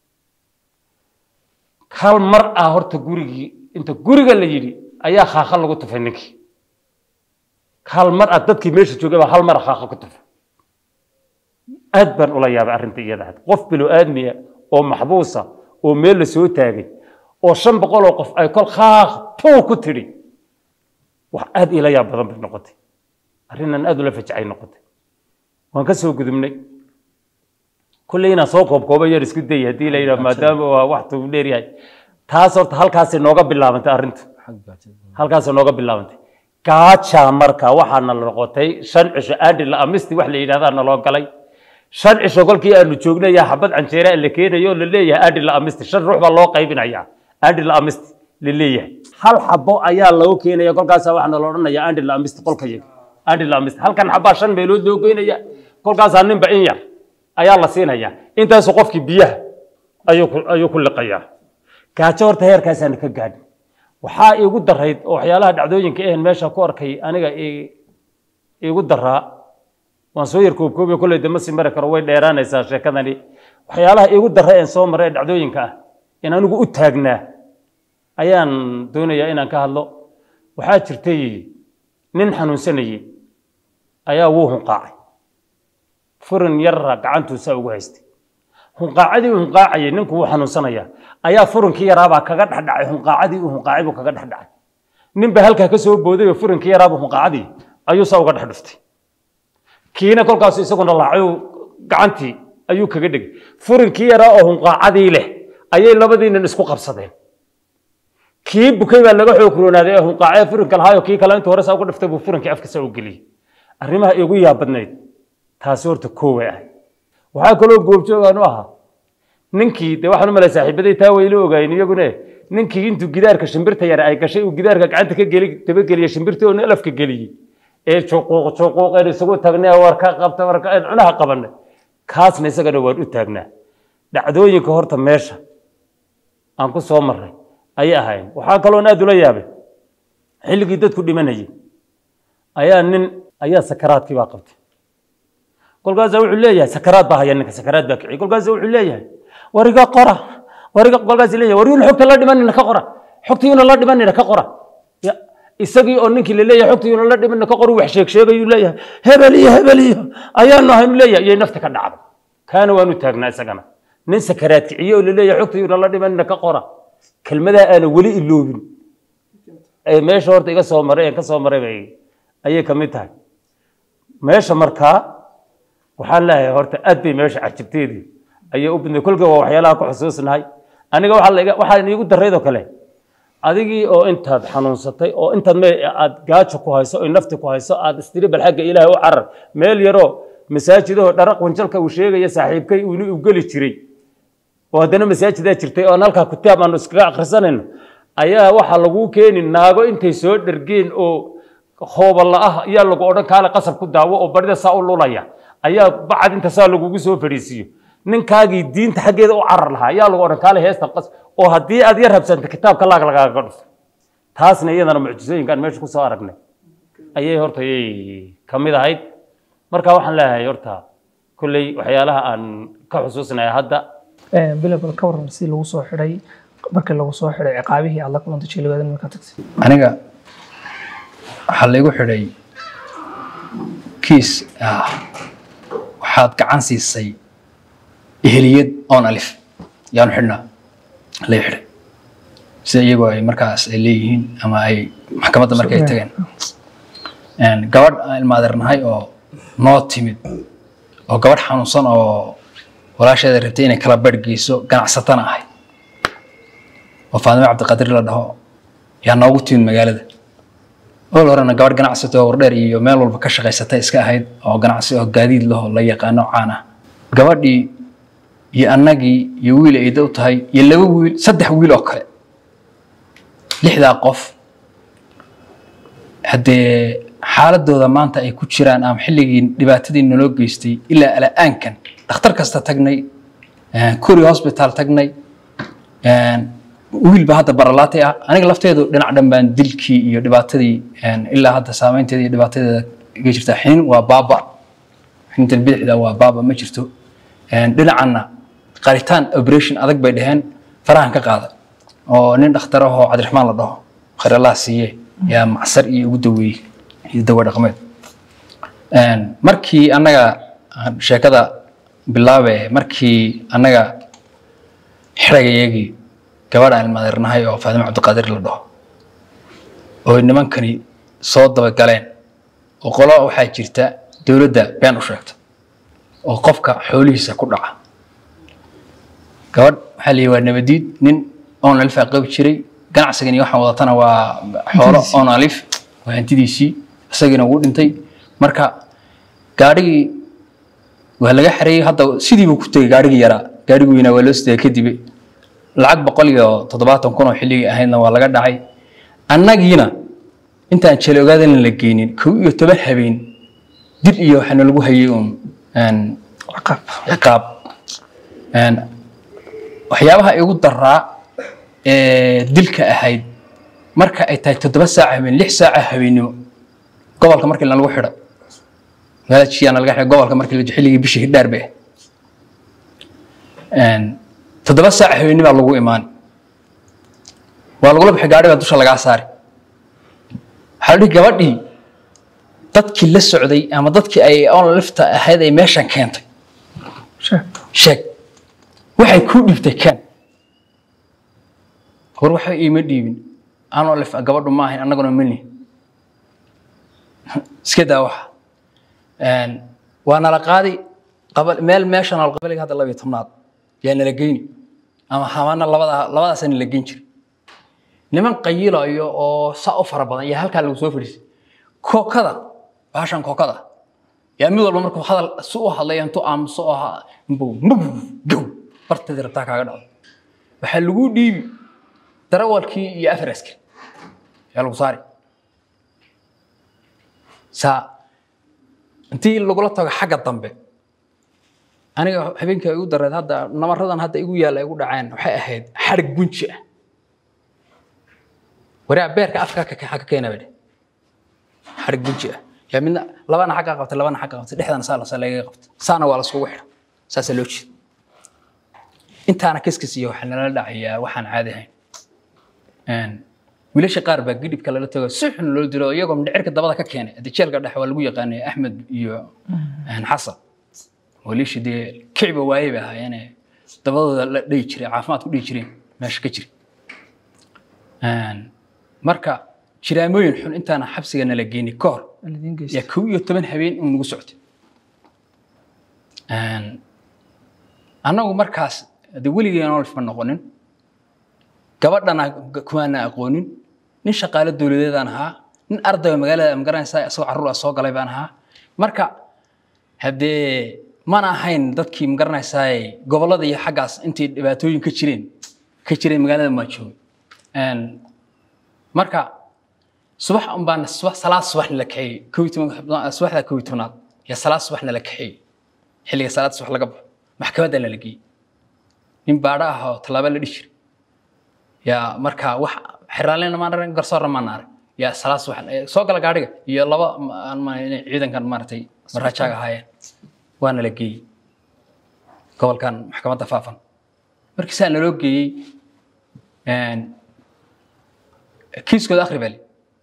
hal mar ah horta gurigii inta guriga la yidhi ayaa khaakha lagu tufay ninkii hal mar ah dadkii meesha joogay baa hal mar khaakha ku tufay aad baan ula yaabay arrinta iyada had qof bilo aadmiya oo maxbuusa oo meel la soo taagay oo shan boqol oo qof ay kol khaakh puu ku tidhi wax aad ila yaab badan bay noqotay arrinnan aad ula fajacay noqotay waan ka soo gudubnay kulley inaan soo koobkooba yar isku day haddii la yidhaha maadaama waa wax tuu dheer yahay taas horta halkaasay nooga bilaabantay arrintu halkaasay nooga bilaabantay gaajaa marka waxaana la noqotay shan cisho aadhi la amisti wax la yidhahdaa naloo galay shan cisho kolkii aanu joognaya xabad canjeera la keenayo oo la leeyahay aadhi la amisti shan ruux baa loo qaybinaya aadhi la amisti la leeyahay hal xabo ayaa lagu keenaya kolkaasaa waxaana la odhanaya aadhi la amisti qolkayaga aadhi la amisti halkan xabaa shan meelood loo geynaya kolkaasaa ninba in yar ayaa la siinaya intaasu qofkii biyaha ayuu ku ayuu ku liqayaa gaajo horta heerkaasaana ka gaadhin waxaa iigu darayd oo waxyaalaha dhacdooyinka ahan meesha ku arkay aniga ii- iigu daraa waan soo yar koobkoobiya kolley dama sii mari karo way dheeraanaysaa sheekadani waxyaalaha iigu dara een soo maray ee dhacdooyinka ah in anigu u taagnaa ayaan doonayaa inaan ka hadlo waxaa jirtay nin xanuunsanayey ayaa wuu hunqaacay furin yarra gacantuusaa ugu haystay hunqaacadii uu hunqaacayay ninku wuu xanuunsanaya ayaa furinkii yaraabaa kaga dhexdhacay hunqaacadii uu hunqaacay buu kaga dhexdhacay ninba halkaa ka soo booday oo furinkii yaraabuu hunqaacadii ayuu saa uga dhex dhuftay kiina kolkaasu isaguna laacay gacantii ayuu kaga dhegay furinkii yaraa oo hunqaacadii leh ayay labadii nin isku qabsadeen kii bukay baa laga xoog roonaaday ee hunqaacee furinka lahaayo kii kale intuu hore saa uga dhiftay buu furinkii afka saa u geliyey arrimaha igu yaabadnayd taasi horta kooway ahay waxaa kaloo goobjoogaan u ahaa ninkii de waxaan u malay saaxiibaday taa wayla ogaayeen iyagune ninkii intuu gidaarka shimbirta yar ay gashay uu gidaarka gacanta ka geli dabageliya shimbirtii oo alafka geliyey ee juquuq juquuqeen isugu tagnay war ka qabta war ka cunaha qabanay kaasna isagana waan u taagnaa dhacdooyinka horta meesha aan ku soo marray ayay ahayn waxaa kaloon aad ula yaabay xilligii dadku dhimanayay ayaa nin ayaa sakaraadkii baa qabtay kolkaasaa wuxuu leeyahay sakaraad baa haya ninka sakaraad baa kiciyay kolkaasaa wuxuu leeyahay wariga qora wariga kolkaas leeyahay wariyuuna xogta la dhimanina ka qora xogtiyuuna la dhimanina ka qora Ya, isagii oo ninkii la leeyahay xogtiyuuna la dhimanina ka qora wax sheeg sheegayuu leeyahay hebel iyo hebel iyo ayaanu ahaynu leeyahay iyay nafta ka dhacday kaana waanu taagnaa isagana nin sakaraad kiciye oo la leeyahay xogtiyuuna la dhimanina ka qora kelmadaa aana weli iloobin ee meesha horta iga soo maray ee ka soo maray bay ayay ka mid tahay meesha markaa waxaan leeyahay horta aad bay meesha cajibteedii ayay u badnay kolka waa waxyaalaha ku xusuusnahay aniga waxaa la iga- waxaa iigu daraydoo kale adigii oo intaad xanuunsatay oo intaad me aad gaajo ku hayso oy nafti ku hayso aad istiri bal xagga ilaahay u carar meel yaroo masaajidahoo dharaq wanjalka uu sheegaya saaxiibkay uu u geli jiray oo haddana masaajidaa jirtay oo aan halkaa kitaab aanu iskaga akhrisanayno ayaa waxaa laguu keeni naago intay soo dhergeen oo hooballa ah ayaa lagu odhan kaale qasab ku daawo oo barida saa u lulaya ayaa bacad inta saa lagugu soo fadhiisiiyo ninkaagii diinta xaggeeda u carar lahaa ayaa lagu odhan kaale heesta qas oo haddii aad yar habsanta kitaabka laag lagaaga dhufo taasna iyadana mucjisooyinkaan meesha ku soo aragnay ayay horta ayay ka mid ahayd marka waxaan leeyahay horta kolley waxyaalaha aan ka xusuusnaya hadda bilabal ka waran si lagu soo xidhay markii lagu soo xidhay ciqaabihii aad la kulantay jilibaadan markaa tagtay aniga waxaa laygu xidhay kiis ah waxaad gacan siisay eheliyad oon alif yaanu xidhnaa lay xidhay sida iyagoo ay markaas ay leeyihiin ama ay maxkamadda markay ay tageen Een, gabadh aan ilmaadeernahay oo noo timid oo gabadh xanuunsan oo walaasheeda rabtay inay kala barh geyso ganacsatana ahay oo faadime cabdiqaadir la dhaho yaa noogu timid magaalada ool horena gabadh ganacsato oo wardheer iyo meel walba ka shaqaysatay iska ahayd oo ganacsi oo gaadiid laho la yaqaano caan ah gabadhii iyo annagii iyo wiil ay dow tahay iyo laba wiil saddex wiil oo kale lixdaa qof haddee xaaladooda maanta ay ku jiraan ama xilligii dhibaatadii naloo geystay ilaa ala'aankan dhakhtar kasta tagnay kuri hospital tagnay wiil ba hadda baralaatay ah aniga lafteedu dhinac dhan baan dilkii iyo dhibaatadii ilaa hadda saameynteeda iyo dhibaatadeeda iga jirta xinin waa baaba xinintan bidixda waa baaba ma jirto dhinacanna qaritaan operation adag bay dhaheen farahan ka qaada oo nin dhakhtar ahoo cabdiraxmaan la dhaho khayr allah siiye yaa macsar iyo ugu daweeyey iyo dawa dhaqameed markii annaga aan sheekada bilaabe markii annaga xiragayagii gabadh aan ilmaadeernahay oo faadimo cabdiqaadir la dhaho oo nimankani soo dabagaleen oo qolo waxaa jirta dowladda been u sheegta oo qofka xoolihiisa ku dhaca gabadh waxaa la yihi waa nabadiid nin oon alif aa qabi jiray ganacsigan iyo waxaan wadatana waa xoolo oon alif waa hantidiisii isagiina wuu dhintay marka gaadhigii waa laga xareeyey hadda sidii buu ku tegey gaadhigii yaraa gaadhigii weynaa waa loo sidaa kadib lacag boqol iyo toddobaatan kun oo xilligii ahaydna waa laga dhacay annagiina intaan jele ogaadan la geynin kow iyo toban habeen dil iyo waxaana lagu hayay uun een, ciqaab ciqaab Een, waxyaabaha igu daraa ee dilka ahayd marka ay tahay toddoba saaca habeen lix saaca habeennimo gobolka markii lagu xidho magaalada jiyaana laga xidhay gobolka markii la xilligii bishii hidhaar bay ahayd toddoba saaca habeennibaa lagu imaan waa lagula bixi gaadhi baa dusha lagaa saari waxaa la dhihi gabadhii dadkii la socday ama dadkii ay on lifta ahayd ay meeshan keentay sheeg sheeg waxay kuu dhiibtay ken hor waxba iima dhiibin anoo lif gabadhu ma ahayn annaguna mani iska daa waxa Een, waa nala qaadi qabal meel meeshan alqabaliga hadda labiyo tobnaad yaa nala geyni ama hamaana labada labadaasa nala geyn jira niman qayilayo oo saa u fara badan yaa halkaa lagu soo fadhiisay kookada baashan kookada yaa mid walba markuu hadal si u hadlay intuu aamuso oo ha- mbuu mbuu gow barteedii rabtaa kaaga dhacdo waxaa lagu dhiibi darawalkii iyo afar askari yaa lagu saari saa intii lagula tago xagga dambe aniga habeenkii igu dareed hadda namaradan hadda igu yaalla igu dhaceen waxay ahayd xadhig gunji ah waraa beerka afka ka ka keena bay dheh xadhig gunji ah yaa midna labana xagga qabtay labana xagga qabtay dhexdana saa lasa lagaga qabtay saana waa laskugu xidha saasaa loo jeeda intaana kiskis iyo waxaa nala dhacayaa waxaan caadi ahayn Een, wiilasha qaar baa gidhibka lala tago si xun loo dilo iyagoo mindhicirka dabada ka keenay hadda jeelka dhexe waa lagu yaqaanay axmed iyo een, xasan wiilashii dee kiciba waaye bay ahaayeene dabadooda la dhihi jiray caafimaad ku dhihi jireen meesha ka jira Een, marka jiraamooyin xun intaana xabsiga nala geyni ka hor alidiin yaa geysta kow iyo toban habeen in nagu socotay Een, annagu markaas de weligeen olf ma noqonin gabadhana kumaana aqoonin nin shaqaale dowladeedaan ahaa nin ardayga magaalada magaranaysa isagoo carruur ah soo galay baan ahaa marka haddee mana ahayn dadkii magaranaysaa gobollada iyo xaggaas intay dhibaatooyin ka jireen ka jireen magaalada maa joogay Een, marka subax un baan subax salaad subax nala kaxeeyey kow iyo toban subaxda kow iyo tobnaad yaa salaad subax nala kaxeeyey xilliga salaad subax laga baxo maxkamadda nala geeyey nin baadho ah oo tallaabo la dhihi jiray yaa marka wax xiraaleyna maan arag garsoorna maan arag yaa salaad subax eh, soo gala gaadhiga iyo laba ma- aan ma inay ciidankan maaragtay marajaaga ahaayeen waa nala geeyey gobolkan maxkamadda faafan markii saa naloo geeyey een, kiiskooda akhri bali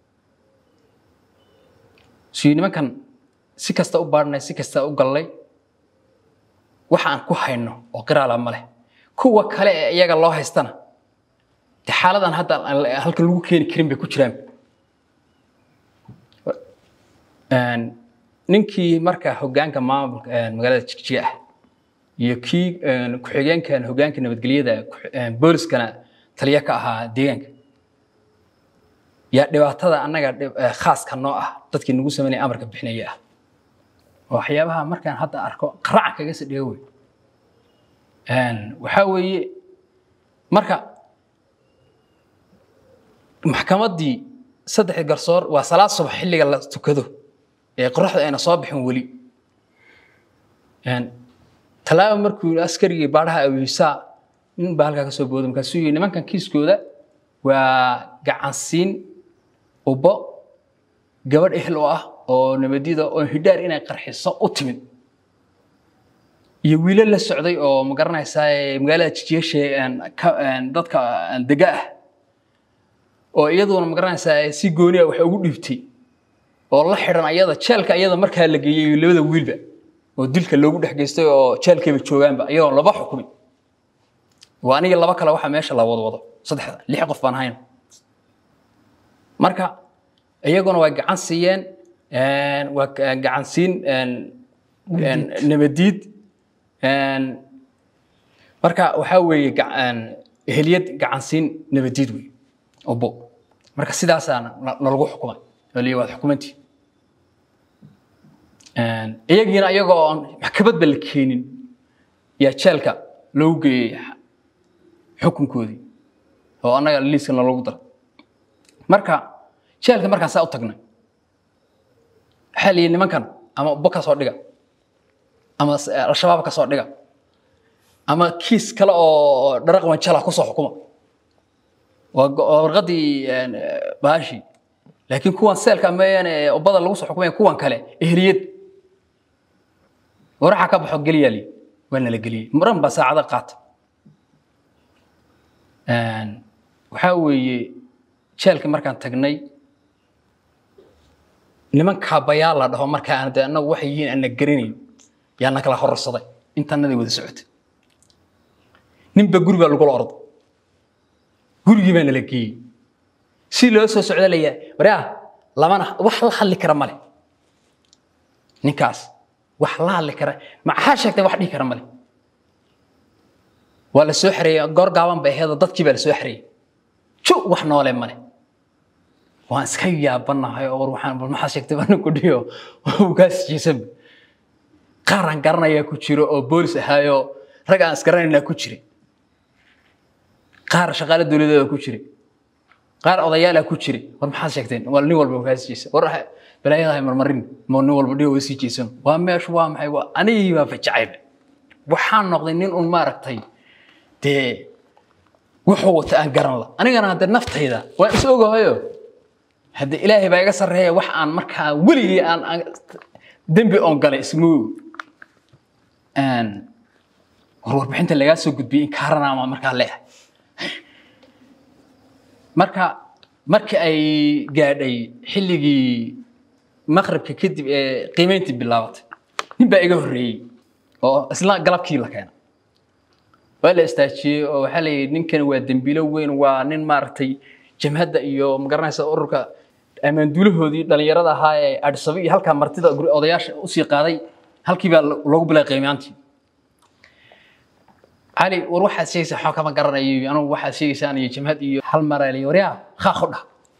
sii nimankan si kasta u baadhnay si kasta u gallay waxa aan ku hayno oo qiraala ma leh kuwa kale ee iyaga loo haystana de xaaladan hadda aan la- halkan lagu keeni karin bay ku jiraan Een, ninkii marka hoggaanka maamulka een, magaalada jigjiga ah iyo kii een, ku-xigeenkan hoggaanka nabadgelyada ku- een, booliskana taliya ka ahaa deegaanka yaa dhibaatada annaga dhib- eh, khaaska noo ah dadkii nagu sameynaya amarka bixinaya ah oo waxyaabaha markaan hadda arko qaraca kaga sii dhiga wey Een, waxaa weeye marka maxkamaddii saddexdii garsoor waa salaad subax xilliga la tukado ee qoraxda ayna soo bixin weli Een, tallaaba markuu askarigii baadhaha awiisaa nin baa halkaa ka soo booda markaasuu yidhi nimankan kiiskooda waa gacansiin ubbo gabadh ehel oo ah oo nabadyada oo hidhaar inay qarxiso u timid iyo wiilo la socday oo ma garanaysaa ee magaalada jijiyeeshe dadka aan dega ah oo iyaduna ma garanaysaa ee si gooni ah wax ugu dhiibtay oo la xidhan ayada jeelka ayada markaa la geeyey labada wiilba oo dilka loogu dhex geystay oo jeelkayba joogaanba iyagoo laba xukumin waa aniga laba kale waxa meesha la wado wado saddexda lix qof baan hayn marka iyaguna waa gacan siiyeen een, waa ga- gacan siin een, een, nabadiid een, marka waxaa weeye ga- een, eheliyad gacan siin nabadiid wey obo marka sidaasaa na- nalagu xukumay oo liya waad xukumantii iyagiina iyagoo aan maxkamadba la keenin yaa jeelka loogu geeyey xukunkoodii oo annaga liiskana loogu dara marka jeelka markaan saa u tagnay waxaa la yidhi nimankan ama ubbo ka soo dhiga ama al-shabaab ka soo dhiga ama kiis kale oo dharaq wanjala ku soo xukuma waa warqadii baashii laakiin kuwan seelka meeyaan ee ubbada lagu soo xukumaya kuwan kale ehliyad waraxa ka baxo geliyaa li waa nala geliyey maran baa saacada qaata waxaa weeye jeelka markaan tagnay niman kaabayaal la dhaho markaa aan de annagu waxay yihiin aan na garanayn yaa na kala horarsaday intaanadii wada socotay ninba guri baa lagula orday gurigii baa nala geeyey si loo soo socda layaa waraa lamana wax la hadli kara male ninkaas wax la hadli kara maxaa sheegtay wax dhihi kara male waa la soo xareeyey goor gaaban bay ahayd dadkii baa la soo xareeyey ju wax noole male waan iska yaabanahay oo waxaan bal maxaa sheegtay baan ku dhiyo ugaas jiisanba qaar aan garanayaa ku jiro oo boolis ahaayo rag aan isgaranaynaa ku jiray qaar shaqaale dowladeeda ku jiray qaar odayaala ku jiray war maxaad sheegteen waa nin walba ugaas jiisa war balaayadahay marmarin ma nin walba dhigo sii jiisan waa meeshu waa maxay waa anigii baa fajacayba waxaan noqday nin un maaragtay dee wuxuu wata aan garan la anigana hadde naftayda waan is ogahayo hadde ilaahay baa iga sarreeya wax aan markaa weligii aan dembi oon galay isma war warbixinta lagaa soo gudbiyey in kaaranaama markaa leeyahay marka markii ay gaadhay xilligii maqribka kadib ee qiimeyntii bilaabatay nin baa iga horreeyey oo isla galabkii la keenay waa la istaajiyey oo waxaa la yidhi ninkan waa dembiilo weyn waa nin maaragtay jamhadda iyo magaranaysa ururka ammaanduulahoodii dhallinyarada ahaa ee adhisabe iyo halkaa martida odayaasha usii qaaday halkii baa loogu bilay qiimaantii cali war waxaad sheegaysaa waxaa kama garanayo anugu waxaad sheegaysaan iyo jamhad iyo hal maraa la waryaa khaaq u dhah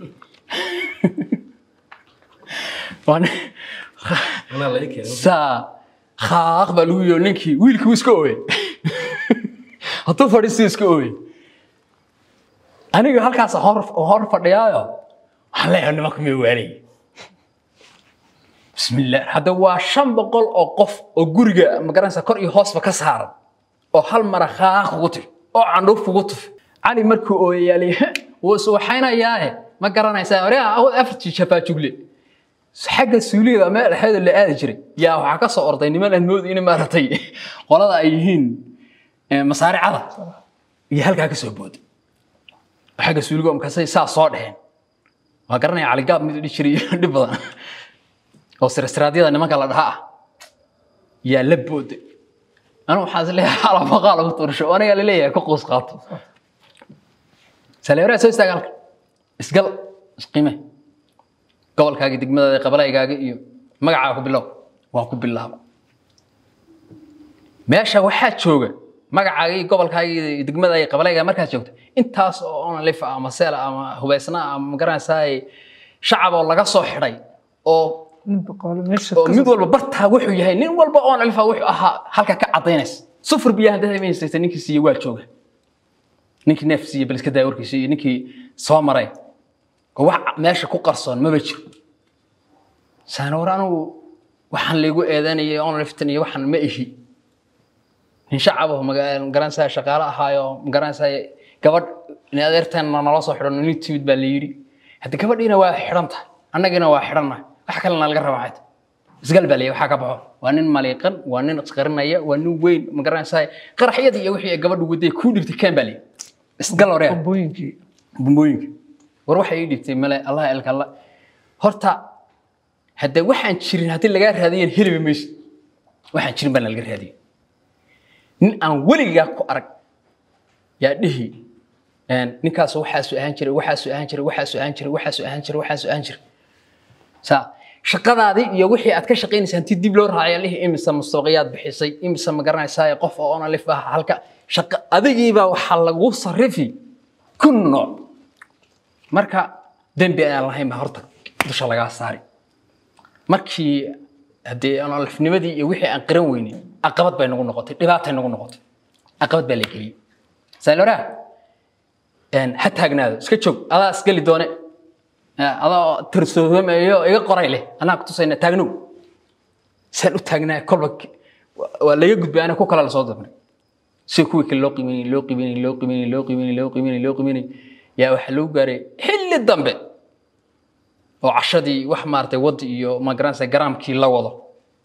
saa khaaq baa lagu yihi ninkii wiilkii iska ooye hadduu fadhiistuu iska ooye aniga halkaas hor hor fadhiyaayo waxaan leeyahay nimanka miyuu waalay bismillah hadda waa shan boqol oo qof oo guriga magaranaysa kor iyo hoosba ka saaran oo hal mara khaaq kugu tuf oo candhuuf kugu tuf cali markuu ooyayaali wuu iswaxaynayaae ma garanaysaa oraa awood afartii shafaajugle xagga suuliyada meel dhexeeda la aadi jiray yaa waxaa ka soo orday niman aan moodi in maaragtay qolada ay yihiin masaaricada iyo halkaa ka soo booday xagga suuliga markaasay saa soo dheheen waa garanaya caligaab mid dhihi jiray dhib badan oo sirasiraadyada nimanka la dhaha ah yaa la booday anu waxaan is leeyahay xalafaqaa lagu tuursho aniga laleeyahay ka qoos qaato saleeraa soo istaaga halka isgal isqiime gobolkaaga degmadaada qabalaygaaga iyo magacaa ku bilow waa ku bilaaba meesha waxaa jooga magacaaga iyo gobolkaaga iyo degmada iyo qabalaygaa markaad joogto intaas oo onalif ama seel ama hubaysna ama magaranaysaa shacab oo laga soo xidhay oo oo mid walba bartaa wuxuu yahay nin walba oon alifa wuxuu ahaa halka ka cadaynaysa sufur biyaha haddaad imaysaysa ninkii siiye waa jooga ninkii neef siiye bal iska daa warkiisa iyo ninkii soo maray oo wax meesha ku qarsoon maba jiro saana war anigu waxaan laygu eedanayay oon liftan iyo waxaan ma ihi nin shacab oo magaranaysaa shaqaale ahaayo magaranaysaa gabadh in adeerteenna nala soo xidhan nin timid baa la yidhi hadda gabadhiina waa xidhan tahay annagina waa xidhannahay wax kalena laga raba maxay isgal baa leeyahay waxaa ka baxo waa nin maliiqan waa nin isqarinaya waa nin weyn ma garanaysaa qaraxyadii iyo wixii ay gabadhu waday kuu dhigtay kaan baa leeyahay isgal hore booyinkii bumbooyinka war waxay ii dhigtay male allah elka alla horta hadda waxaan jirin haddii lagaa raadiyan heliba mayso waxaan jirin baa laga raadiya nin aan weligaa ku arag yaa dhihi ninkaas waxaasu ahaan jiray waxaasu ahaan jiray waxaasu ahaan jiray waxaasu ahaan jiray waxaasu ahaan jiray saa shaqadaadii iyo wixii aad ka shaqaynaysa hantii dib loo raacay lihi imise mustawqiyaad bixisay imise ma garanaysaa qof oo ona lif ah halka shaqa adigiibaa waxaa lagu sarifi kun nooc marka dembi ayaan lahayn baa horta dusha lagaa saari markii haddee alifnimadii iyo wixii aan qiran weynin caqabad bay nagu noqotay dhibaatay nagu noqotay caqabad baa la geliyey saalora ha taagnaado iska joog adaa isgeli doone adoo tirsoomayo iga qoray leh anaa kutusayna taagnow saan u taagnaa kolba waa laga gudbay ana ku kala lasoo dabnay si kuwii kale loo qiimeynay loo qiimeynay loo qiimeynay loo qiimeynay loo qiimeynay loo qiimeynay yaa waxaa lagu gaaray xilli dambe oo cashadii wax maaragtay waddi iyo magaranaysa garaamkii la wado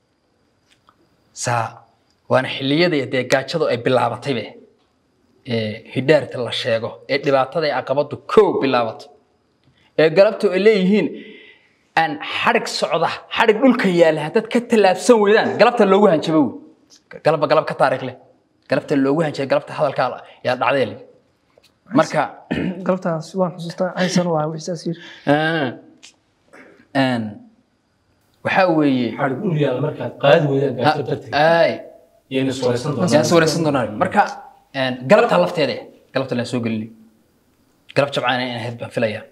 saa waana xilliyadii dee gaajadu ay bilaabataybe ee hidhaarta la sheego ee dhibaatada ee caqabadu kow bilaabatay ee galabtu ay leeyihiin aan xadhig socda xadhig dhulka yaala haddaad ka tallaabsan weydaan galabta loogu hanjabo wey galabba galab ka taariikh leh galabta loogu hanjabay galabta hadalkaa yaa dhacdee leh marka galabtaas waan xusuustaa aysan waa wixisaas yiri waxaa weeye xadhig dhul yaalla markaad qaadi weydaan gaajada darteed ay yayna iswaraysan doonaan yaan sawiraysan doonaa marka galabta lafteeda eh, galabta laan soo gelinay galab jabcaan in ahayd baan filayaa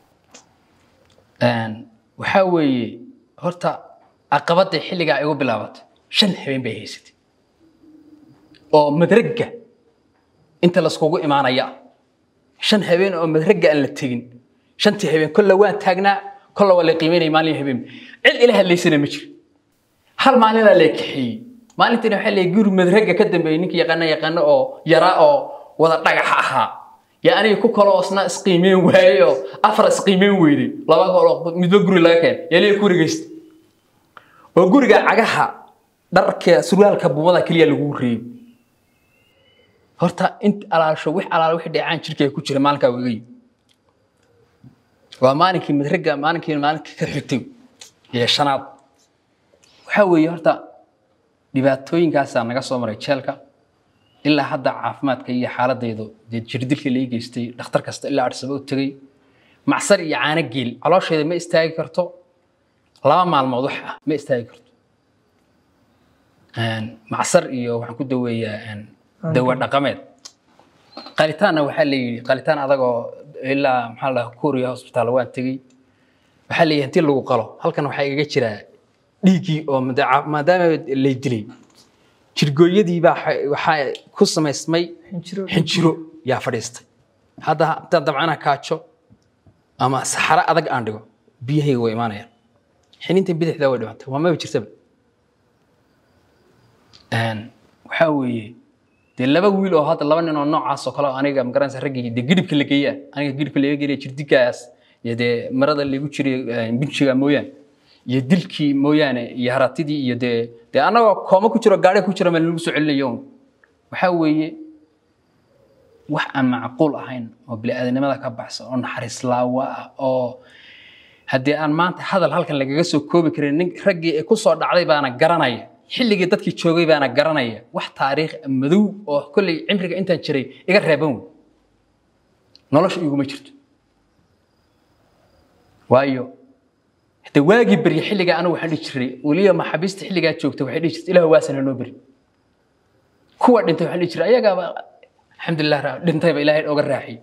waxaa weeye horta caqabadda xilligaa igu bilaabatay shan habeen bay haysatay oo madragga inta laiskugu imaanaya shan habeen oo madragga aan la tegin shantii habeen kolla waan taagnaa kolla waa la qiimeynaya maalin habeen cid ila hadlaysana ma jiro hal maalinaa la kaxeeyey maalintiina waxaa leeyahay guri madragga ka dambeeyey ninka yaqaana yaqaano oo yaraa oo wada dhagaxa ahaa yaa aniga ku kaloo isna isqiimeyn waayey oo afar isqiimeyn weyday laba kaloo midba guri laga keenay yaa leeyahay ku wareegeysta oo guriga cagaha dharka surwaalka buumada keliya lagu reeyey horta int alaasho wix alaal wixii dheecaan jirkay ku jira maalinkaa wegay waa maalinkii madragga maalinkii maalinkii ka xigtay iyo shanaad waxaa weeye horta dhibaatooyinkaasaa naga soo maray jeelka ilaa hadda caafimaadka iyo xaaladaydu dee jirdilka lai geystay dhakhtar kasta ilaa arsaba u tegey macsar iyo caano geel caloosheeda ma istaagi karto laba maalmood wax ah ma istaagi karto macsar iyo waxaan ku daweeyaa dawa dhaqameed qalitaanna waxaa la yidhi qalitaan adagoo ilaa maxaa la dhahaa kuuriya hospitaal waan tegey waxaa la yidhi intii lagu qalo halkan waxaa igaga jiraa dhiiggii oo mada- maadaama lay dilay jirgooyadii baa xa- waxaa ku samaysmay Xinjiro. xinjiro yaa fadhiistay hadda intaad dabcana kaajo ama saxaro adag aan dhigo biyahayga way imaanayaan xininta bidixda way dhimantay waa maba jirtaba waxaa weeye dee laba wiil oo hadda laba nin oo noocaas oo kale oo aniga magaranaysa raggii dee gidhibka la geeyaa aniga gidhibka laga geeya jirdigaas iyo dee marada lagu jiray binjiga mooyaane iyo dilkii mooyaane iyo haratidii iyo dee dee annagoo kooma ku jiro gaadhi ku jiro meel lagu soo celinayo un. waxaa weeye wax aan macquul ahayn oo bini'aadanimada ka baxsan oo naxariis laawa ah oo haddii aan maanta hadal halkan lagaga soo koobi karin nin raggii ay ku soo dhacday baana garanaya xilligii dadkii joogay baana garanaya wax taariikh madow oo kolley cimriga intaan jiray iga reeban wey nolosha iguma jirto waayo hade waagii berye xilligaa anigu waxaan dhihi jiray weliba maxaabiista xilligaa joogta waxay dhihi jirtay ilaah waasana noo beri kuwa dhintay waxaan dhihi jiray ayagaaba alxamdulilah ra- dhintayba ilaahay oga raaxiyey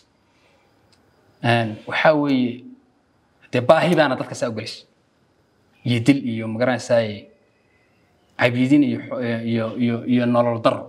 waxaa weeye dee baahi baana dadka saa u gelisay iyo dil iyo magaranaysaay cabiidin iyo xo- iyo iyo iyo nolol daro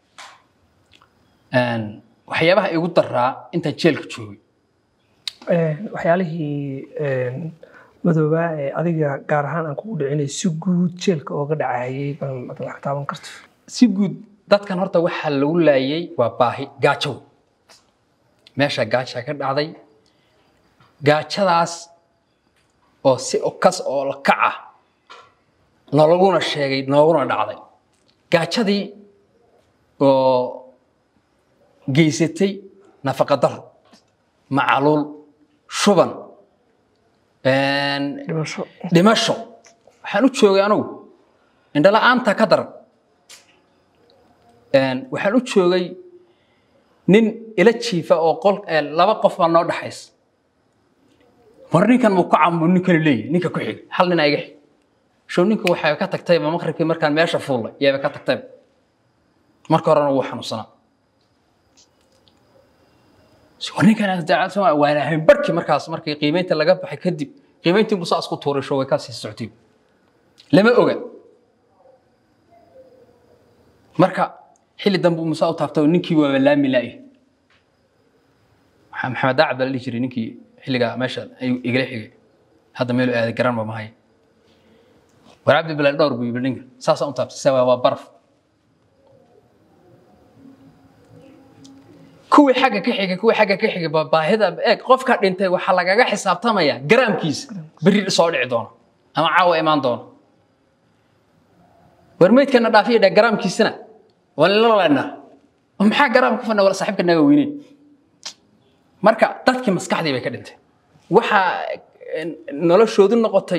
waxyaabaha igu daraa intaan jeelka joogay waxyaalihii madoobaa ee adiga gaar ahaan aan kugu dhicinay si guud jeelka ooga dhacayay bal ad wax ka taaban karto si guud dadkan horta waxaa lagu laayay waa baahi gaajo wey. meesha gaaja ka dhacday gaajadaas oo si kas oo la kac ah nologuna sheegay nooguna dhacday gaajadii oo geysatay nafaqa daro macaluul shuban dhimasho dhimasho waxaan u joogay anugu indhala-aanta ka daran waxaan u joogay nin ila jiifa oo qol eh, laba qof baa noo dhaxaysa mar ninkan muu ka camu ninkanu leeyahy ninka ku xig hal nin iga xig show ninka waxay ka tagtayba maqribkii markaan meesha fuullay yaaba ka tagtayba marka horena wuu xanuunsanaa war ninkan waana hayn barhkii markaas markii qiimeynta laga baxay kadib qiimayntii musaa isku tuurisho way kaa sii socotay lama oga marka xilli dambe uu musaa u taabtay oo ninkii waaba laami la'y maxamed daacad baa la dhihi jiray ninkii xilligaa meesha ayuu igala xigay hadda meelu aaday garan ba mahay war cabdi bilaal dhowr buu yidhi ninka saasaa u taabtay saa waa baraf kuwii xagga ka xigay kuwii xagga ka xigay baa baahida eeg qofka dhintay waxaa lagaga xisaabtamaya garaamkiisa berri soo dhici doona ama caawa imaan doona war meydkana dhaafiya dheh garaamkiisana waa lala leenaa maxaa garaam ku fadna wala saaxiibka naga weyneyn marka dadkii maskaxdii bay ka dhintay waxaa noloshoodu noqotay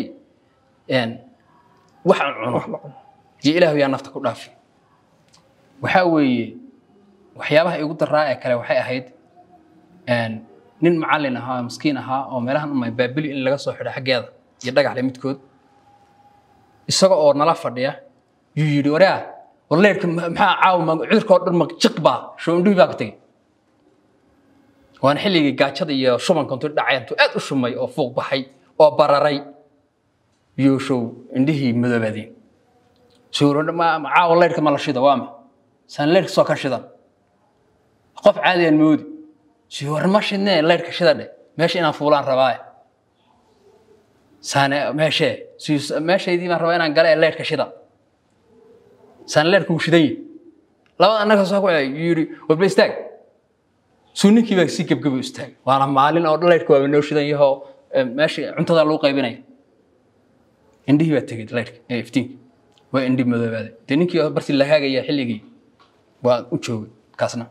wax aan cuno iyo ilaahu yaa nafta ku dhaafi waxaa weeye waxyaabaha igu daraa ee kale waxay ahayd nin macallin ahaa oo miskiin ahaa oo meelahan umay baabili in laga soo xidho xaggeeda iyo dhagaxle midkood isaga oo nala fadhiya yuu yidhi waraa warleerka maxaa caawa cudurka oo dhan jiq baa shoondhihi baa ka tegey waana xilligii gaajada iyo shubanka intuu dhacay intuu aad u shumay oo fuuq baxay oo bararay yuushow indhihii madoobaadeen suuro caawa leyrka ma la shida waa ma saan leyrka soo ka shidan qof caadi aan moodi si war ma shidnee leyrka shida dhe meesha inaan fuulaan rabaaye saane meeshee si meeshaydii baan rabaa inaan gala ee leyrka shida saan leyrka uu shidan yahi labada annaga soo ku yidhi warba istaag suu ninkii baa si gebgebo istaagay waana maalin oo leyrka waaba noo shidan yahoo meesha cuntada lagu qaybinaya indhihii baa tegey leyrka ee iftiinka waa indhi madoobaaday dee ninkii bartii la haagaya xilligii waa u joogay kaasna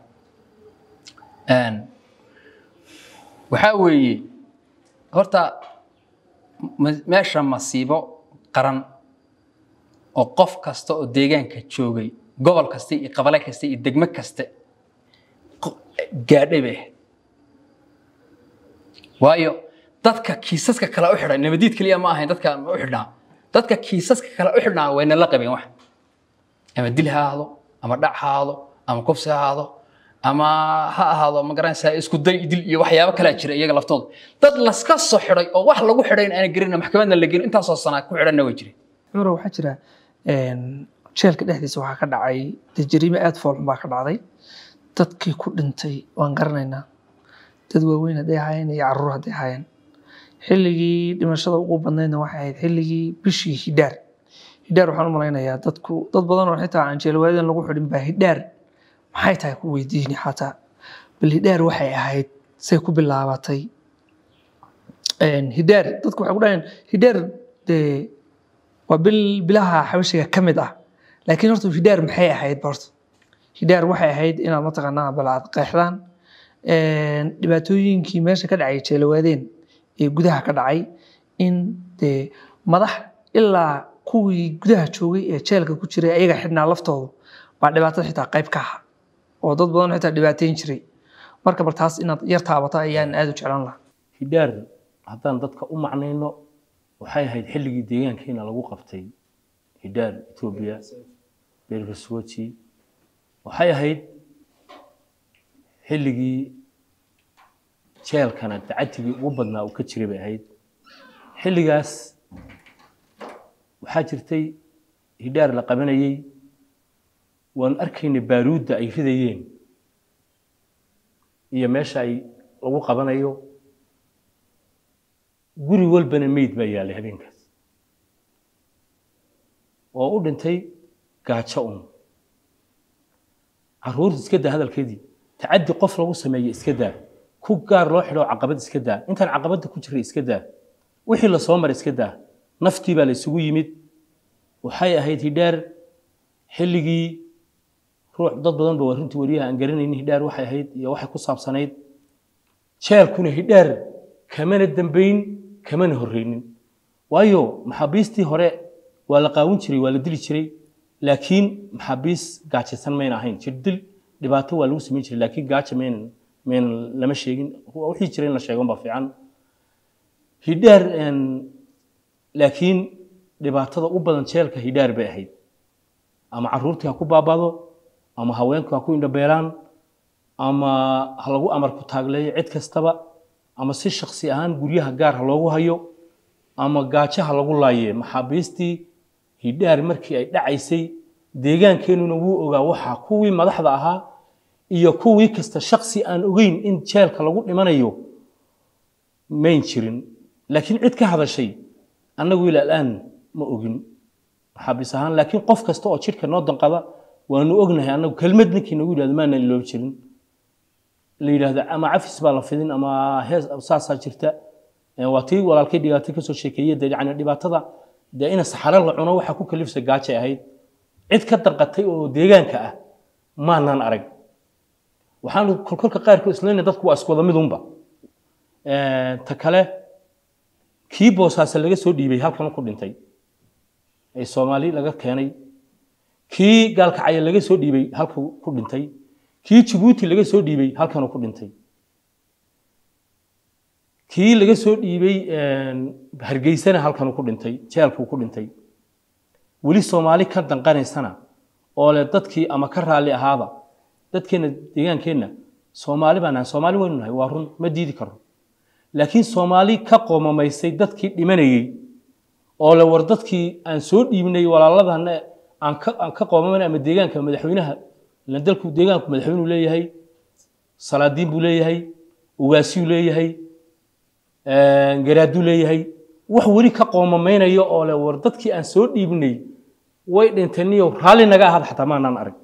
waxaa weeye horta meesha masiibo qaran oo qof kasta oo deegaanka joogay gobol kasta iyo qabale kasta iyo degmo kasta gaadhay bay ahayd waayo dadka kiisaska kale u xidhay nabadiid keliya ma ahayn dadka u xidhnaa dadka kiisaska kale u xidhnaa wayna la qabeen wax ama dil ha ahaado ama dhac ha ahaado ama kufsi ha ahaado ama ha ahaado ma garanaysaa isku day dil iyo waxyaabo kalaa jira iyaga laftooda dad laska soo xidhay oo wax lagu xidhay aan gelin maxkamadna la gelin intaasoo sanaa ku xidhanna way jireen cumar waxaa jira jeelka dhexdiisa waxaa ka dhacay dee jariime aada foolxun baa ka dhacday dadkii ku dhintay waan garanaynaa dad waaweyn hadday ahaayeen iyo caruur hadday ahaayeen xilligii dhimashada ugu badnaydna waxay ahayd xilligii bishii hidhaar hidhaar waxaan u malaynayaa dadku dad badan oo xitaa aan jeelwaadan lagu xidhin baa hidhaar maxay tahay ku weydiini xataa bal hidhaar waxay ahayd say ku bilaabatay hidhaar dadku waxay ku dhahayeen hidhaar dee waa bil bilaha xabashiga ka mid ah laakiin horta hidhaar maxay ahayd horta hidhaar waxay ahayd inaad mataqaanaa bal aad qeexdaan dhibaatooyinkii meesha ka dhacay jeelawaadeen ee gudaha ka dhacay in dee madax ilaa kuwii gudaha joogay ee jeelka ku jiray ayaga xidhnaa laftoodu baa dhibaatada xitaa qayb ka aha oo dad badan xitaa dhibaateyn jiray marka bal taas inaad yar taabato ayaan aada u jeclan lahaa hidhaar haddaan dadka u macnayno waxay ahayd xilligii deegaankeena lagu qabtay hidhaar etoobiya beerka suwaji waxay ahayd xilligii jeelkana dacatigii ugu badnaa uu ka jiray bay ahayd xilligaas waxaa jirtay hidhaar la qabanayey waan arkaynay baaruudda ay ridayeen iyo meesha ay lagu qabanayo guri walbana meyd baa yaallay habeenkaas oo u dhintay gaajo un caruurta iska daa hadalkeedii tacaddi qof lagu sameeye iska daa ku gaar loo xidho caqabad iska daa intaan caqabadda ku jiray iska daa wixii la soo maray iska daa naftii baa la isugu yimid waxay ahayd hidhaar xilligii ruux dad badan ba waa runtii wariyaha aan garanaynin hidhaar waxay ahayd iyo waxay ku saabsanayd jeelkuna hidhaar kamana dambayn kamana horreynin waayo maxaabiistii hore waa la qaawin jiray waa la dili jiray laakiin maxaabiis gaajaysan mayna ahayn jirdil dhibaato waa lagu samayn jiray laakiin gaaja mayna mayna lama sheegin wixii jira in la sheegon baa fiican hidhaar laakiin dhibaatada u badan jeelka hidhaar bay ahayd ama caruurtii ha ku baabado ama haweenku ha ku indhabeelaan ama ha lagu amar ku taagleeyo cid kastaba ama si shaksi ahaan guryaha gaar ha loogu hayo ama gaajaha lagu laayee maxaabiistii hidhaar markii ay dhacaysay deegaankeenuna wuu ogaa waxaa kuwii madaxda ahaa iyo kuwii kasta shaksi aan ogeyn in jeelka lagu dhimanayo mayn jirin laakiin cid ka hadashay annagu ila alaan ma ogin maxaabiis ahaan laakiin qof kasta oo jidhka noo danqada waanu ognahay annagu kelmad ninkii nagu yidhahdo maana iloob jirin la yidhaahdo ama cafis baa la fidin ama hees saasaa jirta Ee, waa tii walaalkay dhibaatay kasoo sheekeeyey dee yani dhibaatada dee ina saxaro la cuno waxaa ku kalifsa gaajay ahayd cid ka danqatay oo deegaanka ah maanaan arag waxaanu kolkolka qaarkood islayna dadku waa isku wada midunba Ee, ta kale kii boosaase laga soo dhiibay halkan ku dhintay ee soomaali laga keenay kii gaalkacaya laga soo dhiibay halka ku dhintay kii jabuuti laga soo dhiibay halkanuu ku dhintay kii laga soo dhiibay hargeysana halkanuu ku dhintay jeelkuu ku dhintay weli soomaali ka danqanaysana oo le dadkii ama ka raalli ahaada dadkeenna deegaankeenna soomaali baan nahay soomaali waynu nahay waa run ma diidi karo laakiin soomaali ka qoomamaysay dadkii dhimanayey oo le war dadkii aan soo dhiibnay walaaladana aan ka aan ka qoomamanay ama deegaanka madaxweynaha ilan dalku deegaanku madaxweynuu leeyahay salaadiin buu leeyahay ugaasiyuu leeyahay garaaduu leeyahay wax weli ka qoomamaynaya oo le war dadkii aan soo dhiibnay way dhintaniyo raalli naga ahaad xataa maanaan arag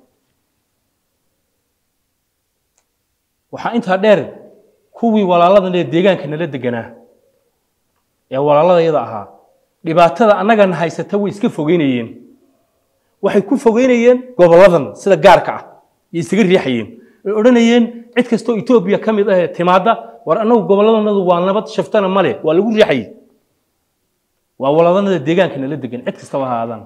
waxaa intaa dheer kuwii walaaladan ee deegaanka nala deganaa ee walaalada yada ahaa dhibaatada annagana haysata way iska fogeynayeen waxay ku fogeynayeen goboladan sida gaarka ah iyo isaga riixayeen ay odhanayeen cid kastoo etoobiya ka mid ah ee timaadda war annagu goboladanadu waa nabad shaftana male waa lagu riixayay waa walaadanada deegaanka nala degan cid kastaba ha aadaan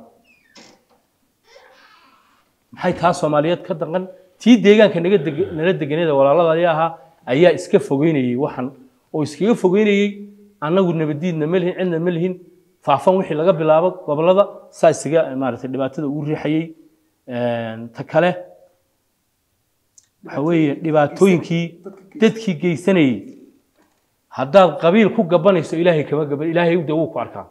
maxay taa soomaaliyeed ka daqan tii deegaanka naga deg nala deganeeda walaalada ayaa ahaa ayaa iska fogeynayey waxan oo iskaga fogeynayey annagu nabadiidna ma lihin cidna ma lihin faafan wixii laga bilaabo gobolada saa isaga maaragtay dhibaatada ugu riixayey ta kale waxa weeye dhibaatooyinkii dadkii geysanayey haddaad qabiil ku gabanayso ilaahay kama gaban ilaahay de wuu ku arkaa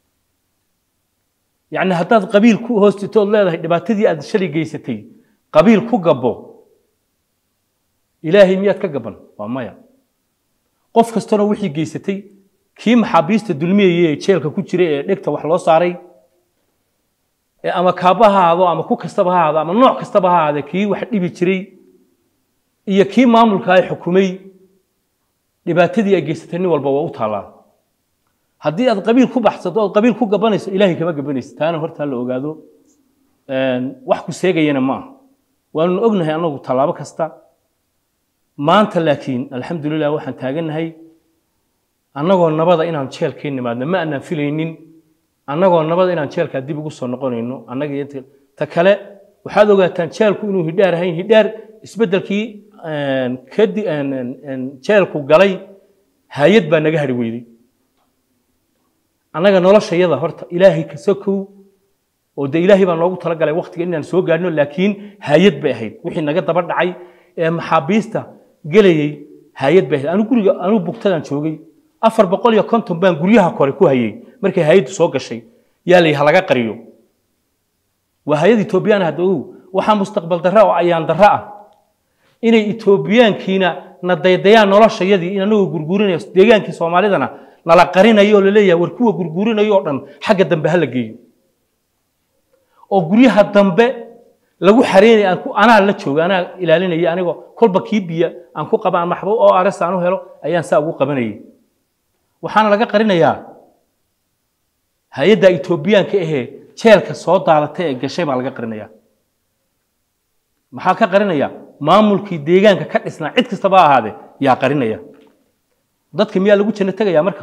yacni haddaad qabiil ku hoostitood leedahay dhibaatadii aad shalay geysatay qabiil ku gabbo ilaahay miyaad ka gaban waa maya qof kastana wixii geysatay kii maxaabiista dulmiyayey ee jeelka ku jiray ee dhegta wax loo saaray ee ama kaaba ha ahaado ama ku kastaba ha ahaado ama nooc kastaba ha ahaade kii wax dhibi jiray iyo kii maamulka ay xukumay dhibaatadii ay geysatay nin walba waa u taallaa haddii aad qabiil ku baxsato ood qabiil ku gabanayso ilaahay kama gabanaysa taana hortaa la ogaado wax ku seegayana ma aha waanu ognahay annagu tallaabo kasta maanta laakiin alxamdulilah waxaan taagannahay annagoo nabada inaan jeelkeen nimaadno ma aanaan filaynin annagoo nabada inaan jeelkaa dib ugu soo noqonayno annaga iyo inta- ta kale waxaad ogaataan jeelku inuu hidhaar ahayn hidhaar isbeddelkii kadi jeelku galay hay-ad baa naga hari weyday annaga noloshayada horta ilaahay ka sokow oo de ilaahay baa noogu talagalay waqtiga inaan soo gaadhno laakiin hay-ad bay ahayd wixii naga daba dhacay ee maxaabiista gelayay hay-ad bay ahayd anu guriga anuu bugtadaan joogay afar boqol iyo konton baan guryaha kore ku hayay markay hay-addu soo gashay yaa la ha laga qariyo waa hay-ad etoobiyaan hadda ogow waxaa mustaqbal darra oo ayaan darra ah inay etoobiyaankiina na daydayaan noloshayadii in anagoo gurguurinayo deegaankii soomaalidana nala qarinayo oo laleeyahay war kuwa gurguurinayo oo dhan xagga dambe ha la geeyo oo guryaha dambe lagu xareynaya aan ku anaa la jooga anaa ilaalinaya anigoo kolba kii biya aan ku qaba aan maxbo oo ares aan u helo ayaan saa ugu qabanayay waxaana laga qarinayaa hay-adda etoobiyaanka ahee jeelka soo daadatay ee gashay baa laga qarinayaa maxaa ka qarinaya maamulkii deegaanka ka dhisnaa cid kastaba ha ahaadee yaa qarinaya dadka miyaa lagu janno tegayaa marka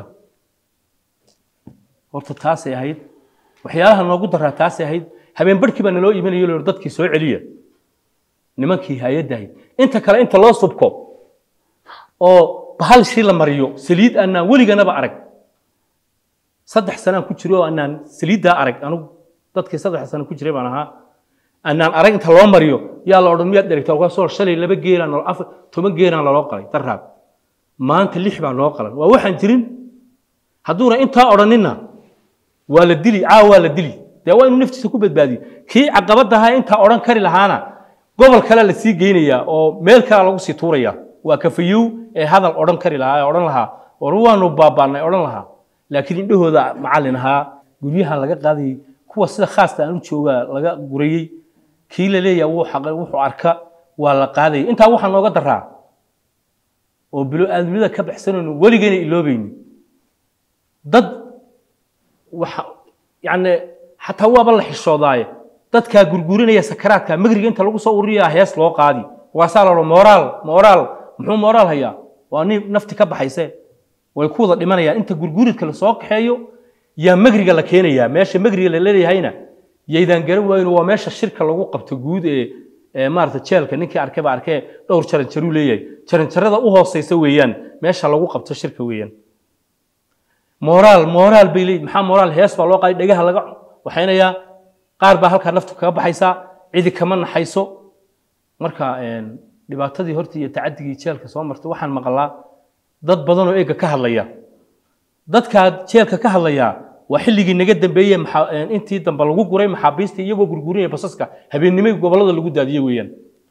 horta taasay ahayd waxyaalaha noogu daraa taasay ahayd habeen barhkii baa naloo iimanayo lor dadkii soo celiya nimankii hay-adda ahayd inta kale inta loo subko oo bahal shii la mariyo saliid aanaan weliganaba arag saddex sanaan ku jiro oo aanaan saliiddaa arag anugu dadkii saddex sano ku jiray baan ahaa aanaan arag inta loo mariyo yaa la odhan miyaad dherigtaa kaasoo shalay laba geelaan nolo afar toban geelaan laloo qalay daraab maanta lix baa noo qalan waa waxaan jirin hadduuna intaa odhaninna waa la dili caawa waa la dili dee waa inuu naftiisa ku badbaadiyo kii caqabadda ahaa intaa odhan kari lahaana gobol kale la sii geynayaa oo meel kale lagu sii tuuraya waa kafayow ee hadal odhan kari lahaa ee odhan lahaa war waanu baabaanay odhan lahaa laakiin indhahooda macallin ahaa guryahan laga qaadayay kuwa sida khaasta aan u joogaa laga gurayey kii la leeyahay wuu xaqay wuxuu arka waa la qaadayay intaa waxaa nooga daraa oo bilo aadamida ka baxsanayno weligeena iloobayni dad waxa yacni xataa waaba la xishoodaaye dadkaa gurgurinaya sakaraadka magriga inta lagu soo ururiyaa hees loo qaadi waasaa la odhan moraal moraal muxuu moraal hayaa waa nin nafti ka baxayse way ku wada dhimanayaan inta gurguridka lasoo kaxeeyo yaa magriga la keenayaa meesha magriga la leeyahayna yaydaan garan waayin waa meesha shirka lagu qabto guud ee ee maarata jeelka ninkii arkay baa arkee dhowr jaranjaruu leeyahay jaranjarada u hooseysa weeyaan meesha lagu qabto shirka weeyaan moraal moraal bay leeyihin maxaa moraal hees baa loo qaaday dhegaha laga waxaynayaa qaar baa halkaa naftu kaga baxaysaa cidi kama naxayso marka dhibaatadii hortii iyo tacadigii jeelka soo martay waxaan maqlaa dad badan oo eega ka hadlaya dadkaa jeelka ka hadlaya waa xilligii naga dambeeyey intii dambe lagu guray maxaabiista iyagoo gurgurinaya basaska habeennimay gobollada lagu daadiye weeyaan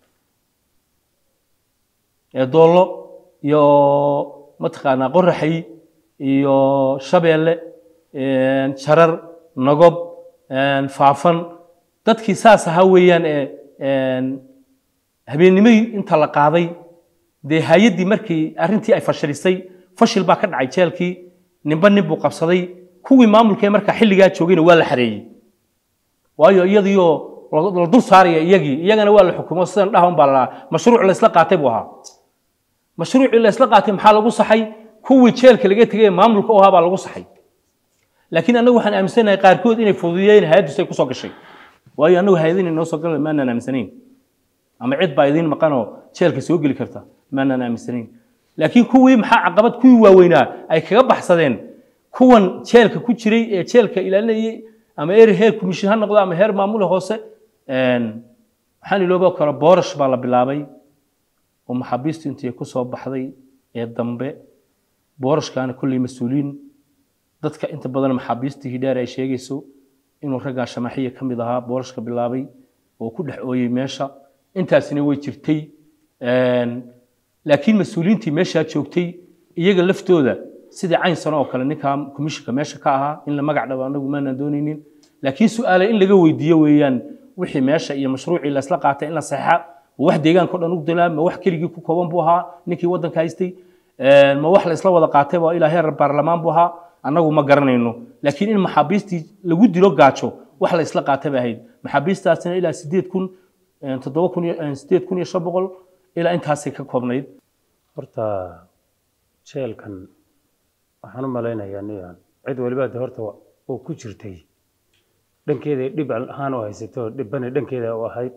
doollo iyo mataqaanaa qoraxay iyo shabeelle jarar nagob faafan dadkii saas ahaa weeyaan ee habeennimay inta la qaaday dee hay-addii markii arrintii ay fashilisay fashil baa ka dhacay jeelkii ninba nin buu qabsaday kuwii maamulkee markaa xilligaa joogayna waa la xareeyey waayo iyadiioo la dul saaraya iyagii iyagana waa la xukumo sidan dhaha un baa la mashruuc laysla qaatay buu ahaa mashruucii laysla qaatay maxaa lagu saxay kuwii jeelka laga tegay ee maamulka u ahaa baa lagu saxay laakiin annagu waxaan aaminsanahay qaarkood inay fududiyeen hay-addiisu ay kusoo gashay waayo annagu hay-adin inoo soo galan maanaan aaminsanayn ama cid baa idiin maqanoo jeelka soo geli karta maanaan aaminsanayn laakiin kuwii maxaa caqabad kuwii waaweynaa ay kaga baxsadeen kuwan jeelka ku jiray ee jeelka ilaalinayay ama er heer commission ha noqdo ama heer maamule hoose waxaan iloobo kale boorash baa la bilaabay oo maxaabiistu intii ku soo baxday ee dambe boorashkaana kolley mas-uuliin dadka inta badan maxaabiistii hidhaar ay sheegayso inuu raggaa shamaxiya ka mid ahaa boorashka bilaabay oo ku dhex ooyey meesha intaasina way jirtay laakiin mas-uuliyiintii meeshaa joogtay iyaga laftooda sidii caynsan oo kale ninkaa komishinka meesha ka ahaa in la magac dhabo anagu maanaan doonaynin laakiin su-aale in laga weydiiyo weeyaan wixii meesha iyo mashruucii laysla qaatay in la saxa ma wax deegaanka o dhan u dilaa ma wax keligii ku kooban buu ahaa ninkii waddanka haystay ma wax laysla wada qaatay waa ilaa heer baarlamaan buu ahaa annagu ma garanayno laakiin in maxaabiistii lagu dilo gaajo wax laysla qaatay bay ahayd maxaabiistaasina ilaa sideed kun toddoba kun iyo sideed kun iyo shan boqol ilaa intaasay ka koobnayd horta jeelkan waxaan u malaynayaa niyan cid waliba de horta oo ku jirtay dhankeeda dhib ahaan u haysato dhibbana dhankeeda u ahayd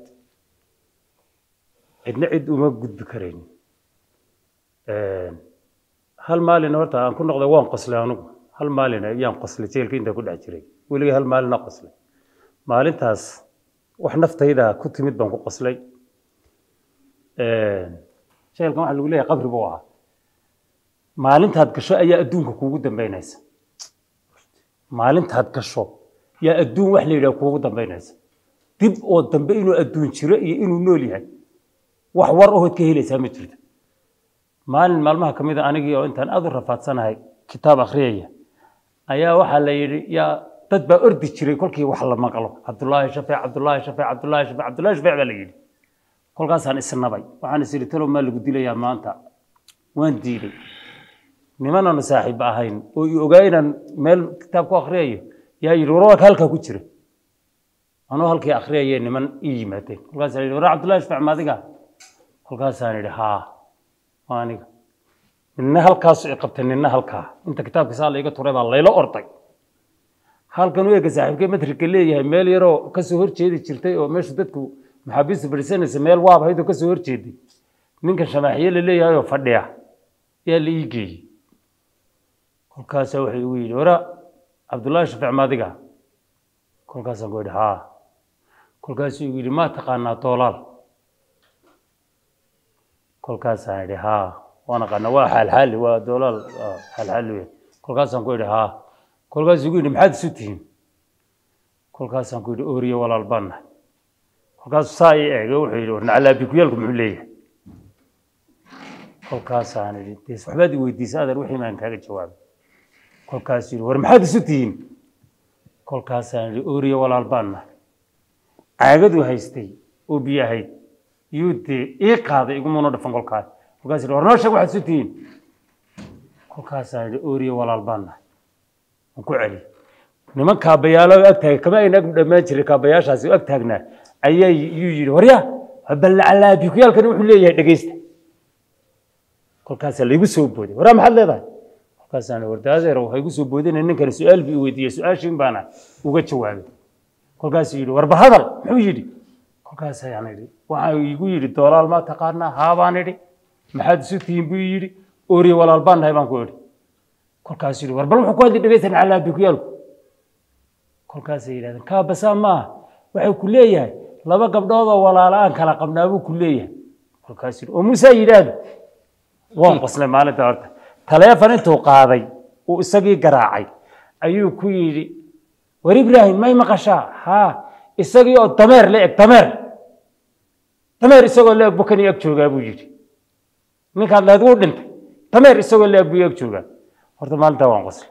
cidna cid uma gudbi karayn hal maalin horta aan ku noqday waan qoslay anugu hal maalin ayaan qoslay jeelka intaan ku dhex jiray weligay hal maalina qoslay maalintaas wax naftayda ku timid baan ku qoslay jeelkan waxaa lagu leeyahay qabri buu ahaa maalintaad gasho ayaa adduunka kuugu dambaynaysa maalintaad gasho yaa adduun wax la yidhaha kuugu dambaynaysa dib oo dambe inuu adduun jiro iyo inuu nool yahay wax war ahood ka helaysaa ma jirto maalin maalmaha ka mid a anigii oo intaan aad u rafaadsanahay kitaab akhriyaya ayaa waxaa la yidhi yaa dad baa ordi jiray kolkii wax la maqlo cabdullaahi shafeec cabdullaahi shafeec cabdullaahi shafeec cabdullaahi shafeec baa la yidhi kolkaasaan isnabay waxaan is idhi talow maa lagu dilayaa maanta waan diiday nimanaanu saaxiib ahayn oo i ogaa inaan meel kitaab ku akhriyayo yaa yidhi warwarka halkaa ku jira anuu halkii akhriyayee niman ii yimaadeen kolkaasaan yidhi waraa cabdullaahi shafeec ma adiga kolkaasaan yidhi haa waa aniga ninna halkaasu i qabtay ninna halkaa inta kitaabka saa layga turay baa layla orday halkan u ega saaxiibkee matrika leeyahay meel yaroo kasoo horjeedi jirtay oo meesha dadku maxaabiista fadhiisanaysa meel waab ahayd oo kasoo horjeeday ninkan shamaaxiye la leeyahay oo fadhiya yaa la ii geeyey kolkaasaa wuxuu igu yidhi wara cabdullaahi shafiic maadiga kolkaasaan ku yidhi haa kolkaasuu igu yidhi maa taqaanaa doolaal kolkaasaan idhi haa waan aqaanaa waa xaalxaali waa doolaal xaalxaali wey kolkaasaan ku idhi haa kolkaasuu igu yidhi maxaad isu tihiin kolkaasaan ku yidhi ooriyo walaal baan nahay kolkaasuu saa ii eegay wuxuu yidhi war nacalaabikuyaalku muxuu leeyahay kolkaasaan idhi des waxbaad i weydiisay adeer wixii maan kaaga jawaabay kolkaasuu yidhi war maxaad isu tihiin kolkaasaan idhi ooriyo walaal baan nahay caagaduu haystay oo biyo ahayd yuu dee ii qaaday igumuna dhafan kolkaas kolkaas yidhi war noo sheeg waxaad isu tihiin kolkaasaan idhi ooriyo walaal baan nahay waan ku celi niman kaabayaalo ag taagay kama ayna ag dhammaan jiray kaabayaashaasi ag taagnaa ayaa yuu yidhi waryaa ballacalaabikuyaalkani wuxuu leeyahay dhegeysta kolkaasaa laygu soo booday waraa maxaad leedahay kolkaasaan idhi warda adeer waxay igu soo boodina ninkani su-aal buu i weydiiyey su-aashiin baana uga jawaabay kolkaasuu yidhi warba hadal muxuu yidhi kolkaasayaan idhi waxa igu yidhi doolaal maa taqaanaa haa baan idhi maxaad isu tihiin buu yidhi ooriye walaal baan nahay baan ku idhi kolkaasuu yidhi war bal wuxuu ku hadli dhegeysan calaabikuyaalku kolkaasay yidhahdeen kaabasaa maaha waxay ku leeyahay laba gabdhood oo walaala aan kala qabnaa buu ku leeyahay kolkaasuu yidhi oo muusaa yidhaahdo waan qoslay maalinta horta taleefon intuu qaaday uu isagii garaacay ayuu ku yidhi war ibraahim may maqashaa haa isagii oo dameer la eg dameer dameer isagoo la eg bukani ag joogaa buu yidhi ninkaad lahayd wuu dhintay dameer isagoo la eg buu ag joogaa horta maalintaa waan qoslay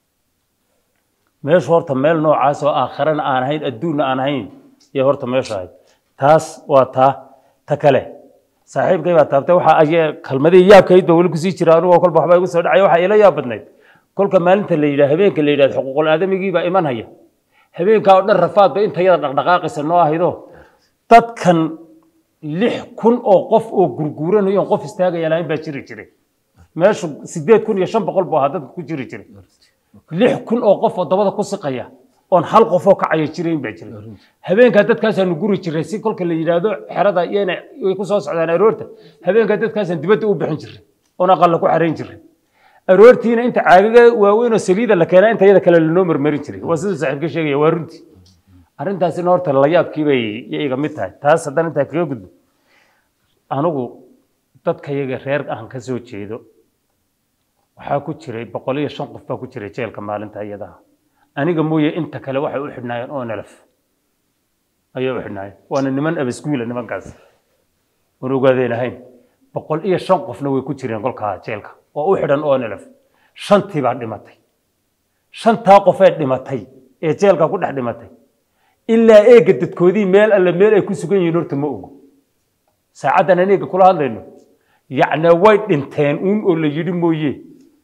meeshu horta meel noocaas oo aakharana aan ahayn adduunna aan ahayn iyo horta meeshu ahayd taas waa taa ta kale saaxiibkay baa taabtay waxa ay kalmadii yaabkayd ba weli kusii jira anigoo kolba waxbaa igu soo dhacaya waxa ila yaab badnayd kolka maalinta la yidhaha habeenka la yidhahdo xuquuqul aadamigii baa iman haya habeenkaa oo dhan rafaad ba intayada dhaqdhaqaaqaysa noo ahaydo dadkan lix kun oo qof oo gurguuranayo oon qof istaagaya lahayn baa jiri jiray meeshu sideed kun iyo shan boqol buu ahaa dadka ku jiri jiray lix kun oo qof oo dabada ku siqaya oon hal qofoo kacaya jirayn baa jiray habeenkaa dadkaasaanu guri jiray si kolka la yidhaahdo xerada iyana way ku soo socdaan aroorta habeenkaa dadkaasaan dibadda u bixin jiray oon aqalla ku xarayn jiray aroortiina inta caagaga waaweyn oo saliida la keenaa inta iyada kale lanoo marmarin jiray waa siduu saaxiibka sheegaya waa runtii arrintaasina horta layaabkii bay iga mid tahay taas haddana intaa kaga gudbo anigu dadkayaga reer aan ka soo jeedo waxaa ku jiray boqol iyo shan qof baa ku jiray jeelka maalinta iyadaha aniga mooye inta kale waxay u xidhnaayeen oo nelaf ayay u xidhnaayeen waana niman abaskuula nimankaas oon ogaadeen ahayn boqol iyo shan qofna way ku jireen kolkaa jeelka oo u xidhan oo nelaf shantii baa dhimatay shantaa qofee dhimatay ee jeelka ku dhex dhimatay ilaa eega dadkoodii meel alle meel ay ku sugan yihiin horta ma ogo saacaddan aan eega kula hadlayno yacni way dhinteen uun oo la yidhi mooye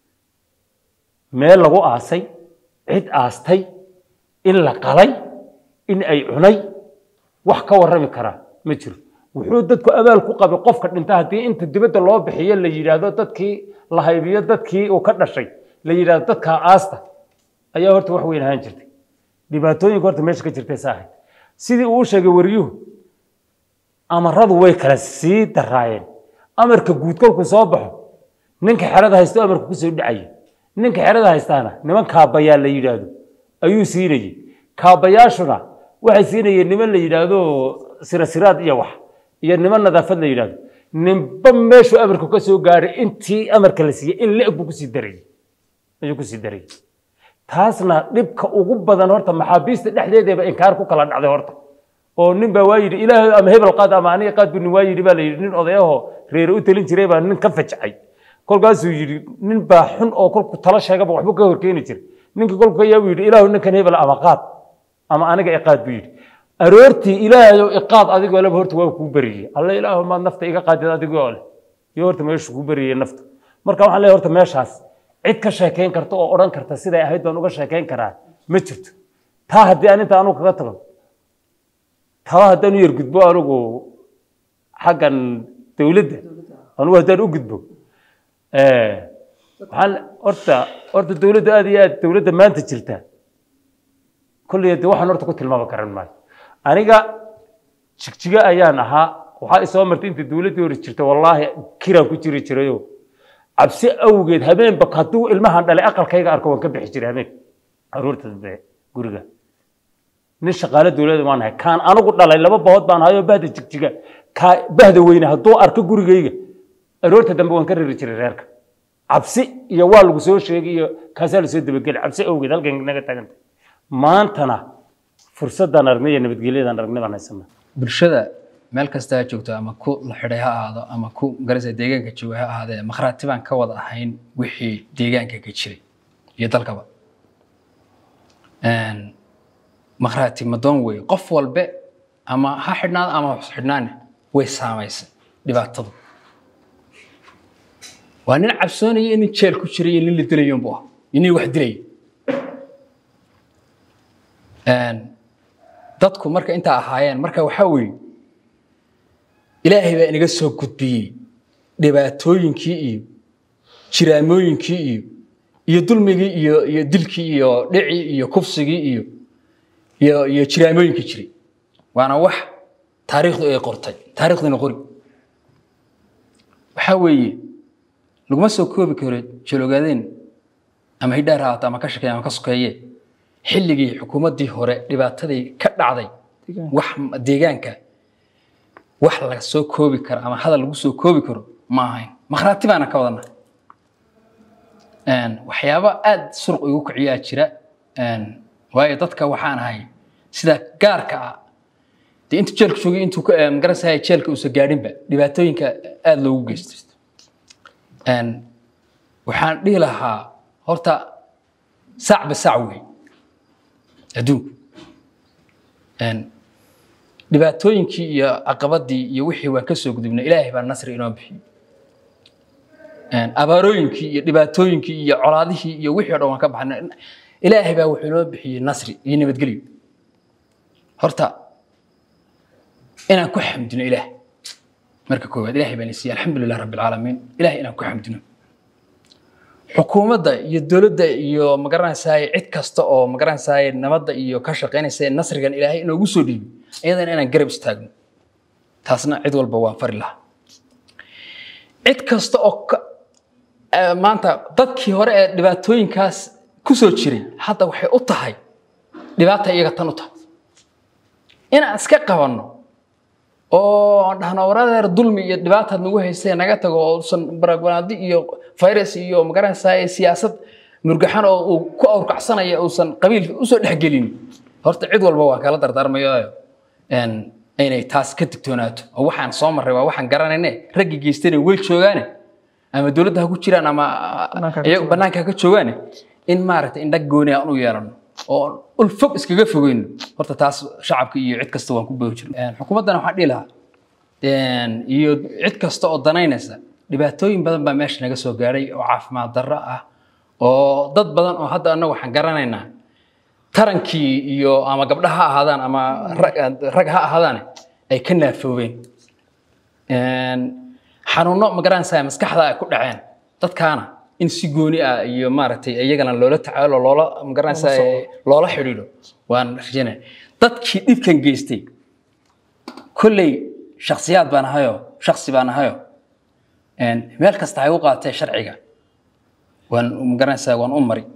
meel lagu aasay cid aastay in la qalay in ay cunay wax ka warrami karaa ma jiro wuxuu dadku abaal ku qabay qofka dhinta haddii inta dibadda loo bixiyo la yidhaahdo dadkii la haybiyo dadkii uu ka dhashay la yidhaahdo dadkaa aasta ayaa horta wax weyn ahaan jirtay dhibaatooyinka horta meesha ka jirtay sa ahayd sidii uu u sheegay wariyuhu amaradu way kala sii daraayeen amarka guud kolkuu soo baxo ninka xerada haysto amarka kusoo dhacaya ninka xerada haystaana niman kaabayaa la yidhaahdo ayuu siinayey kaabayaashuna waxay siinayeen niman la yidhaahdo sirasiraad iyo wax iyo niman nadaafad la yidhaahdo ninba meeshuu amarku ka soo gaaray intii amarka la siiyey in la-eg buu kusii darayey ayuu kusii darayey taasna dhibka ugu badan horta maxaabiista dhexdeedeeba inkaar ku kala dhacday horta oo nin baa waa yidhi ilaahay ama hebel qaad ama aniga qaad bu nin waa yidhi baa la yidhi nin odayaho reere u talin jiray baa nin ka fajcay kolkaasuu yidhi nin baa xun oo kolku tala sheegaba waxbuu ka horkeeni jiray ninkii kolku ayaa buu yidhi ilaahu ninkan hebel ama qaad ama aniga iqaad buu yidhi aroortii ilaahayow iqaad adigoo leba horta waa kuu beriyey alla ilaahu maad nafta iga qaadid adigoo leh iyo horta meeshu kuu beriyey nafta marka waxaan leeyahay horta meeshaas cid ka sheekayn karta oo odhan karta siday ahayd baan uga sheekayn karaa ma jirto taa haddii aan inta anugu kaga tago taa haddaan u yar gudbo anugu xaggan dowladda anugu haddaan u gudbo waxaan horta horta dowladda aad iyo aad dowladda maanta jirta kolley de waxaan horta ku tilmaami karan maayo aniga jigjiga ayaan ahaa waxaa isoo martay inta dowladdii hore jirta wallaahi kiraan ku jiri jirayo cabsi awgeed habeenba hadduu ilmahan dhalay aqalkayga arko waan ka bixi jiray habeen aroorta dambe guriga nin shaqaale dowladda waan ahay kaan anigu dhalay laba bahood baan hayoo bahda jigjiga kaa bahda weyne hadduu arko gurigayga aroorta dambe waan ka riri jiray reerka cabsi iyo waa lagu soo sheegay iyo kaasaa lasoo dabageli cabsi awgeed halkan naga taaganta maantana fursadaan aragnay iyo nabadgelyadaan aragnay baan haysanaa bulshada meel kasta ha joogto ama ku la xidhay ha ahaado ama ku garasa deegaanka jooga ha ahaadee makhraati baan ka wada ahayn wixii deegaanka ka jiray iyo dalkaba Een, makhraati madoon wey qof walbe ama ha xidhnaado ama ha xidhnaane way saamaysay dhibaatadu waa nin cabsoonaya nin jeel ku jiray iyo nin la dilayo unbu ah iyo nin wax dilaya Een, dadku marka intaa ahaayeen marka waxaa weeye ilaahay baa inaga soo gudbiyey dhibaatooyinkii iyo jiraamooyinkii iyo iyo dulmigii iyo iyo dilkii iyo dhicii iyo kufsigii iyo iyo iyo jiraamooyinkii jiray waana wax taariikhdu ay qortay taariikhduna qori waxaa weeye laguma soo koobi karo jalogaadeen ama hidhaar ha ahaato ama ka shaqeeye ama ka sokeeye xilligii xukuumaddii hore dhibaatadii ka dhacday Deegaanka. wax deegaanka wax laga soo koobi karo ama hadal lagu soo koobi karo ma ahayn makhraati baana ka wadana waxyaabo aad suruq igu kiciyaa jira Een, waayo dadka waxaan ahay sida gaarka ah dee intuu jeelka joogay intuu ka eh, magarasaya jeelka uusan gaadhinba dhibaatooyinka aad loogu geysto Een, waxaan dhihi lahaa horta saacba saac wey adduunku Een, dhibaatooyinkii iyo caqabadii iyo wixii waan ka soo gudubnay ilaahay baa nasri inoo bixiyey Een, abaarooyinkii iyo dhibaatooyinkii iyo colaadihii iyo wixii o dhan waan ka baxnay ilaahay baa wuxuu inoo bixiyey nasri iyo nabadgelyo horta inaan ku xamdino ilaah marka koowaad ilaahay baan isiiyey alxamdulilah rabbi alcaalamiin ilahay inaan ku xamdino xukuumadda iyo dowladda iyo magaranaysaay cid kasta oo magaranaysaay nabadda iyo ka shaqaynaysa ee nasrigan ilaahay inoogu soo dhiibi iyadana inaan garab istaagno taasna cid walba waan fari lahaa cid kasta oo ka- eh, maanta dadkii hore ee dhibaatooyinkaas ku soo jiray hadda waxay u tahay dhibaata iyaga tan u tahay inaan iska qabanno oo aan dhahno waradeer dulmi iyo dhibaataad nagu haysay naga tago oo usan baragwanaadi iyo virus iyo magaranaysaa siyaasad murgaxan oo uu ku awrkacsanaya uusan qabiil usoo dhexgelin horta cid walba waan kala dardaarmayo een, inay taas ka digtoonaato oo waxaan soo marray waa waxaan garanayne raggii geystana way joogaane ama dowladda ha ku jiraan ama Banaanka ha ka iyagu banaanka ha ka joogaane in maaragtay indhag gooni aan u yeelano oo ul fog iskaga fogeyno horta taas shacabka iyo cid kasta waan ku boohi jirna xukuumaddana waxaan dhihi lahaa een, iyo cid kasta oo danaynaysa dhibaatooyin badan baa meesha naga soo gaadhay oo caafimaad darro ah oo dad badan oo hadda annaga waxaan garanaynaa tarankii iyo ama gabdha ha ahaadaan ama rag, rag ha ahaadaan ay ka naafoobeen Een, xanuuno ma garanaysaa maskaxda ay ku dhaceen dadkaana in si gooni ah iyo maaragtay iyagana loola tacaalo loola ma garanaysaa loola xidhiidho waan rajaynaya dadkii dhibkan geystay kolley shakhsiyaad baan ahayo shakhsi baan ahayo Een, meel kasta hay u qaatee sharciga waan ma garanaysaa waan u mari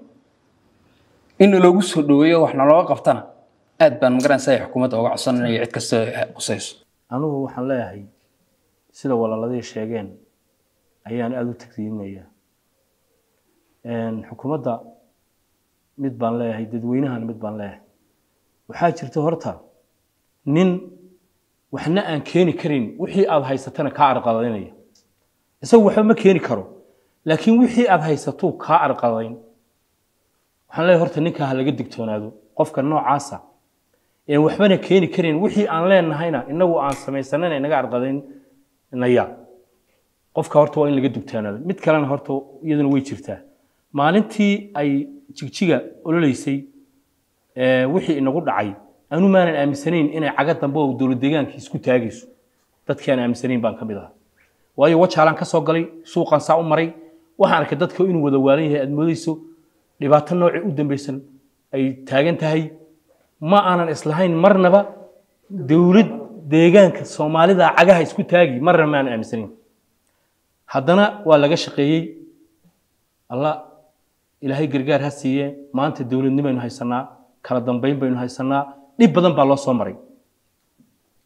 in loogu soo dhoweeyo wax nalooga qabtana aad baan ma garanaysaa xukuumadda uga codsanaya cid kasta qusayso anugu waxaan leeyahay sida walaaladii sheegeen ayaan aada u tagsiinayaa xukuumadda mid baan leeyahay dadweynahana mid baan leeyahay waxaa jirta horta nin waxna aan keeni karin wixii aad haysatana kaa arqadaynaya isagu waxba ma keeni karo laakiin wixii aad haysatuu kaa arqadayn waxaan leeyahay horta ninkaa ha laga digtoonaado qofka noocaasa ee waxbana keeni karin wixii aan leenahayna inagu aan samaysanana inaga arqadaynaya qofka horta waa in laga dugtaanaado mid kalena horta iyaduna way jirtaa maalintii ay jigjiga ololeysay ee, wixii inagu dhacay anu maanan aaminsanayn inay caga dambe oo dowlad deegaanka isku taagayso dadkii aan aaminsanayn baan ka mid ahaa waayo wajaalaan ka soo galay suuqan saa u maray waxaan arkay dadka inuu wada waalan yahay aad moodayso dhibaato noocii u dambeysan ay taagan tahay ma aanan islahayn marnaba dowlad deegaanka soomaalida cagaha isku taagi marna ma aanan aaminsanayn haddana waa laga shaqeeyey allah ilaahay gargaar ha siiye maanta dowladnimo baynu haysanaa kala dambeyn baynu haysanaa dhib badan baa loo soo maray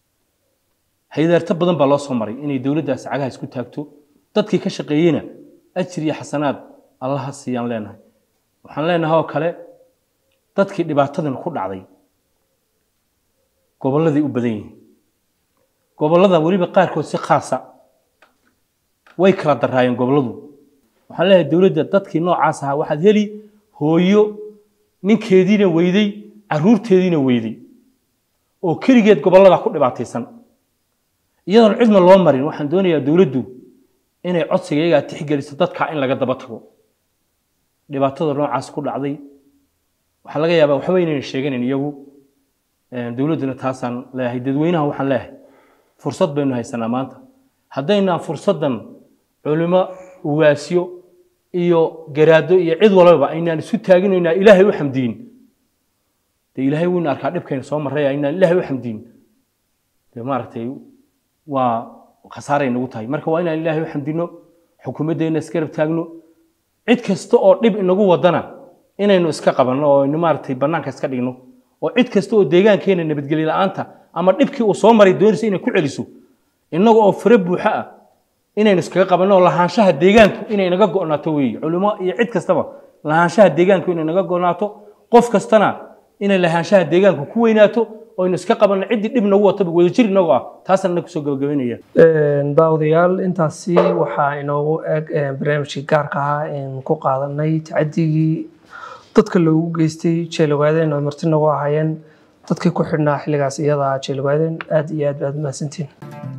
haydaarto badan baa loo soo maray inay dowladdaasi cagaha isku taagto dadkii ka shaqeeyeyna ajir iyo xasanaad allaha siiyaan leenahay waxaan leenahay oo kale dadkii dhibaatadan ku dhacday gobolladay u badan yihiin gobollada weliba qaarkood si khaasa way kala daraayeen gobolladu waxaan leeyahay dowladda dadkii noocaas ahaa waxaad heli hooyo ninkeediina weyday caruurteediina weyday oo keligeed gobollada ku dhibaataysan iyadoon cidna loo marin waxaan doonayaa dowladdu inay codsiga iyagaa tixgeliso dadka in laga daba tago dhibaatada noocaas ku dhacday waxaa laga yaabaa waxba inayna sheeganin iyagu dowladduna taasaan leeyahay dadweynaha waxaan leeyahay fursad baynu haysanaa maanta haddaynaan fursaddan culimo ugaasyo iyo garaado iyo cid walbaba aynaan isu taaginaynaa ilaahay u xamdiyin dee ilaahay waynu arkaa dhibkayna soo marraya aynaan ilaahay u xamdiyin dee maaragtay waa khasaaray nagu tahay marka waa inaan ilaahay u xamdino xukuumaddeena isgarab taagno cid kasta oo dhib inagu wadana inaynu iska qabanno oo aynu maaragtay bannaanka iska dhigno oo cid kasta oo deegaankeena nabadgelyo la'aanta ama dhibkii uu soo maray doonaysa inay ku celiso innaga oo fure buuxa ah inaynu iskaga qabanno oo lahaanshaha deegaanku inay naga go'naato weeye culimo iyo cid kastaba lahaanshaha deegaanku inay naga go'naato qof kastana inay lahaanshaha deegaanku ku weynaato oo aynu iska qabanno ciddii dhib nagu wataba wadajir inagoo ah taasaan na kusoo gabagabaynaya daawadayaal intaasi waxaa inoogu eg barnaamijkii gaarka ahaa een ku qaadanay tacadigii dadka loogu geystay jeelogaaden oo marti nagu ahaayeen dadkii ku xidhnaa xilligaas iyada jeelogaaden aad iyo aad baad mahadsantiin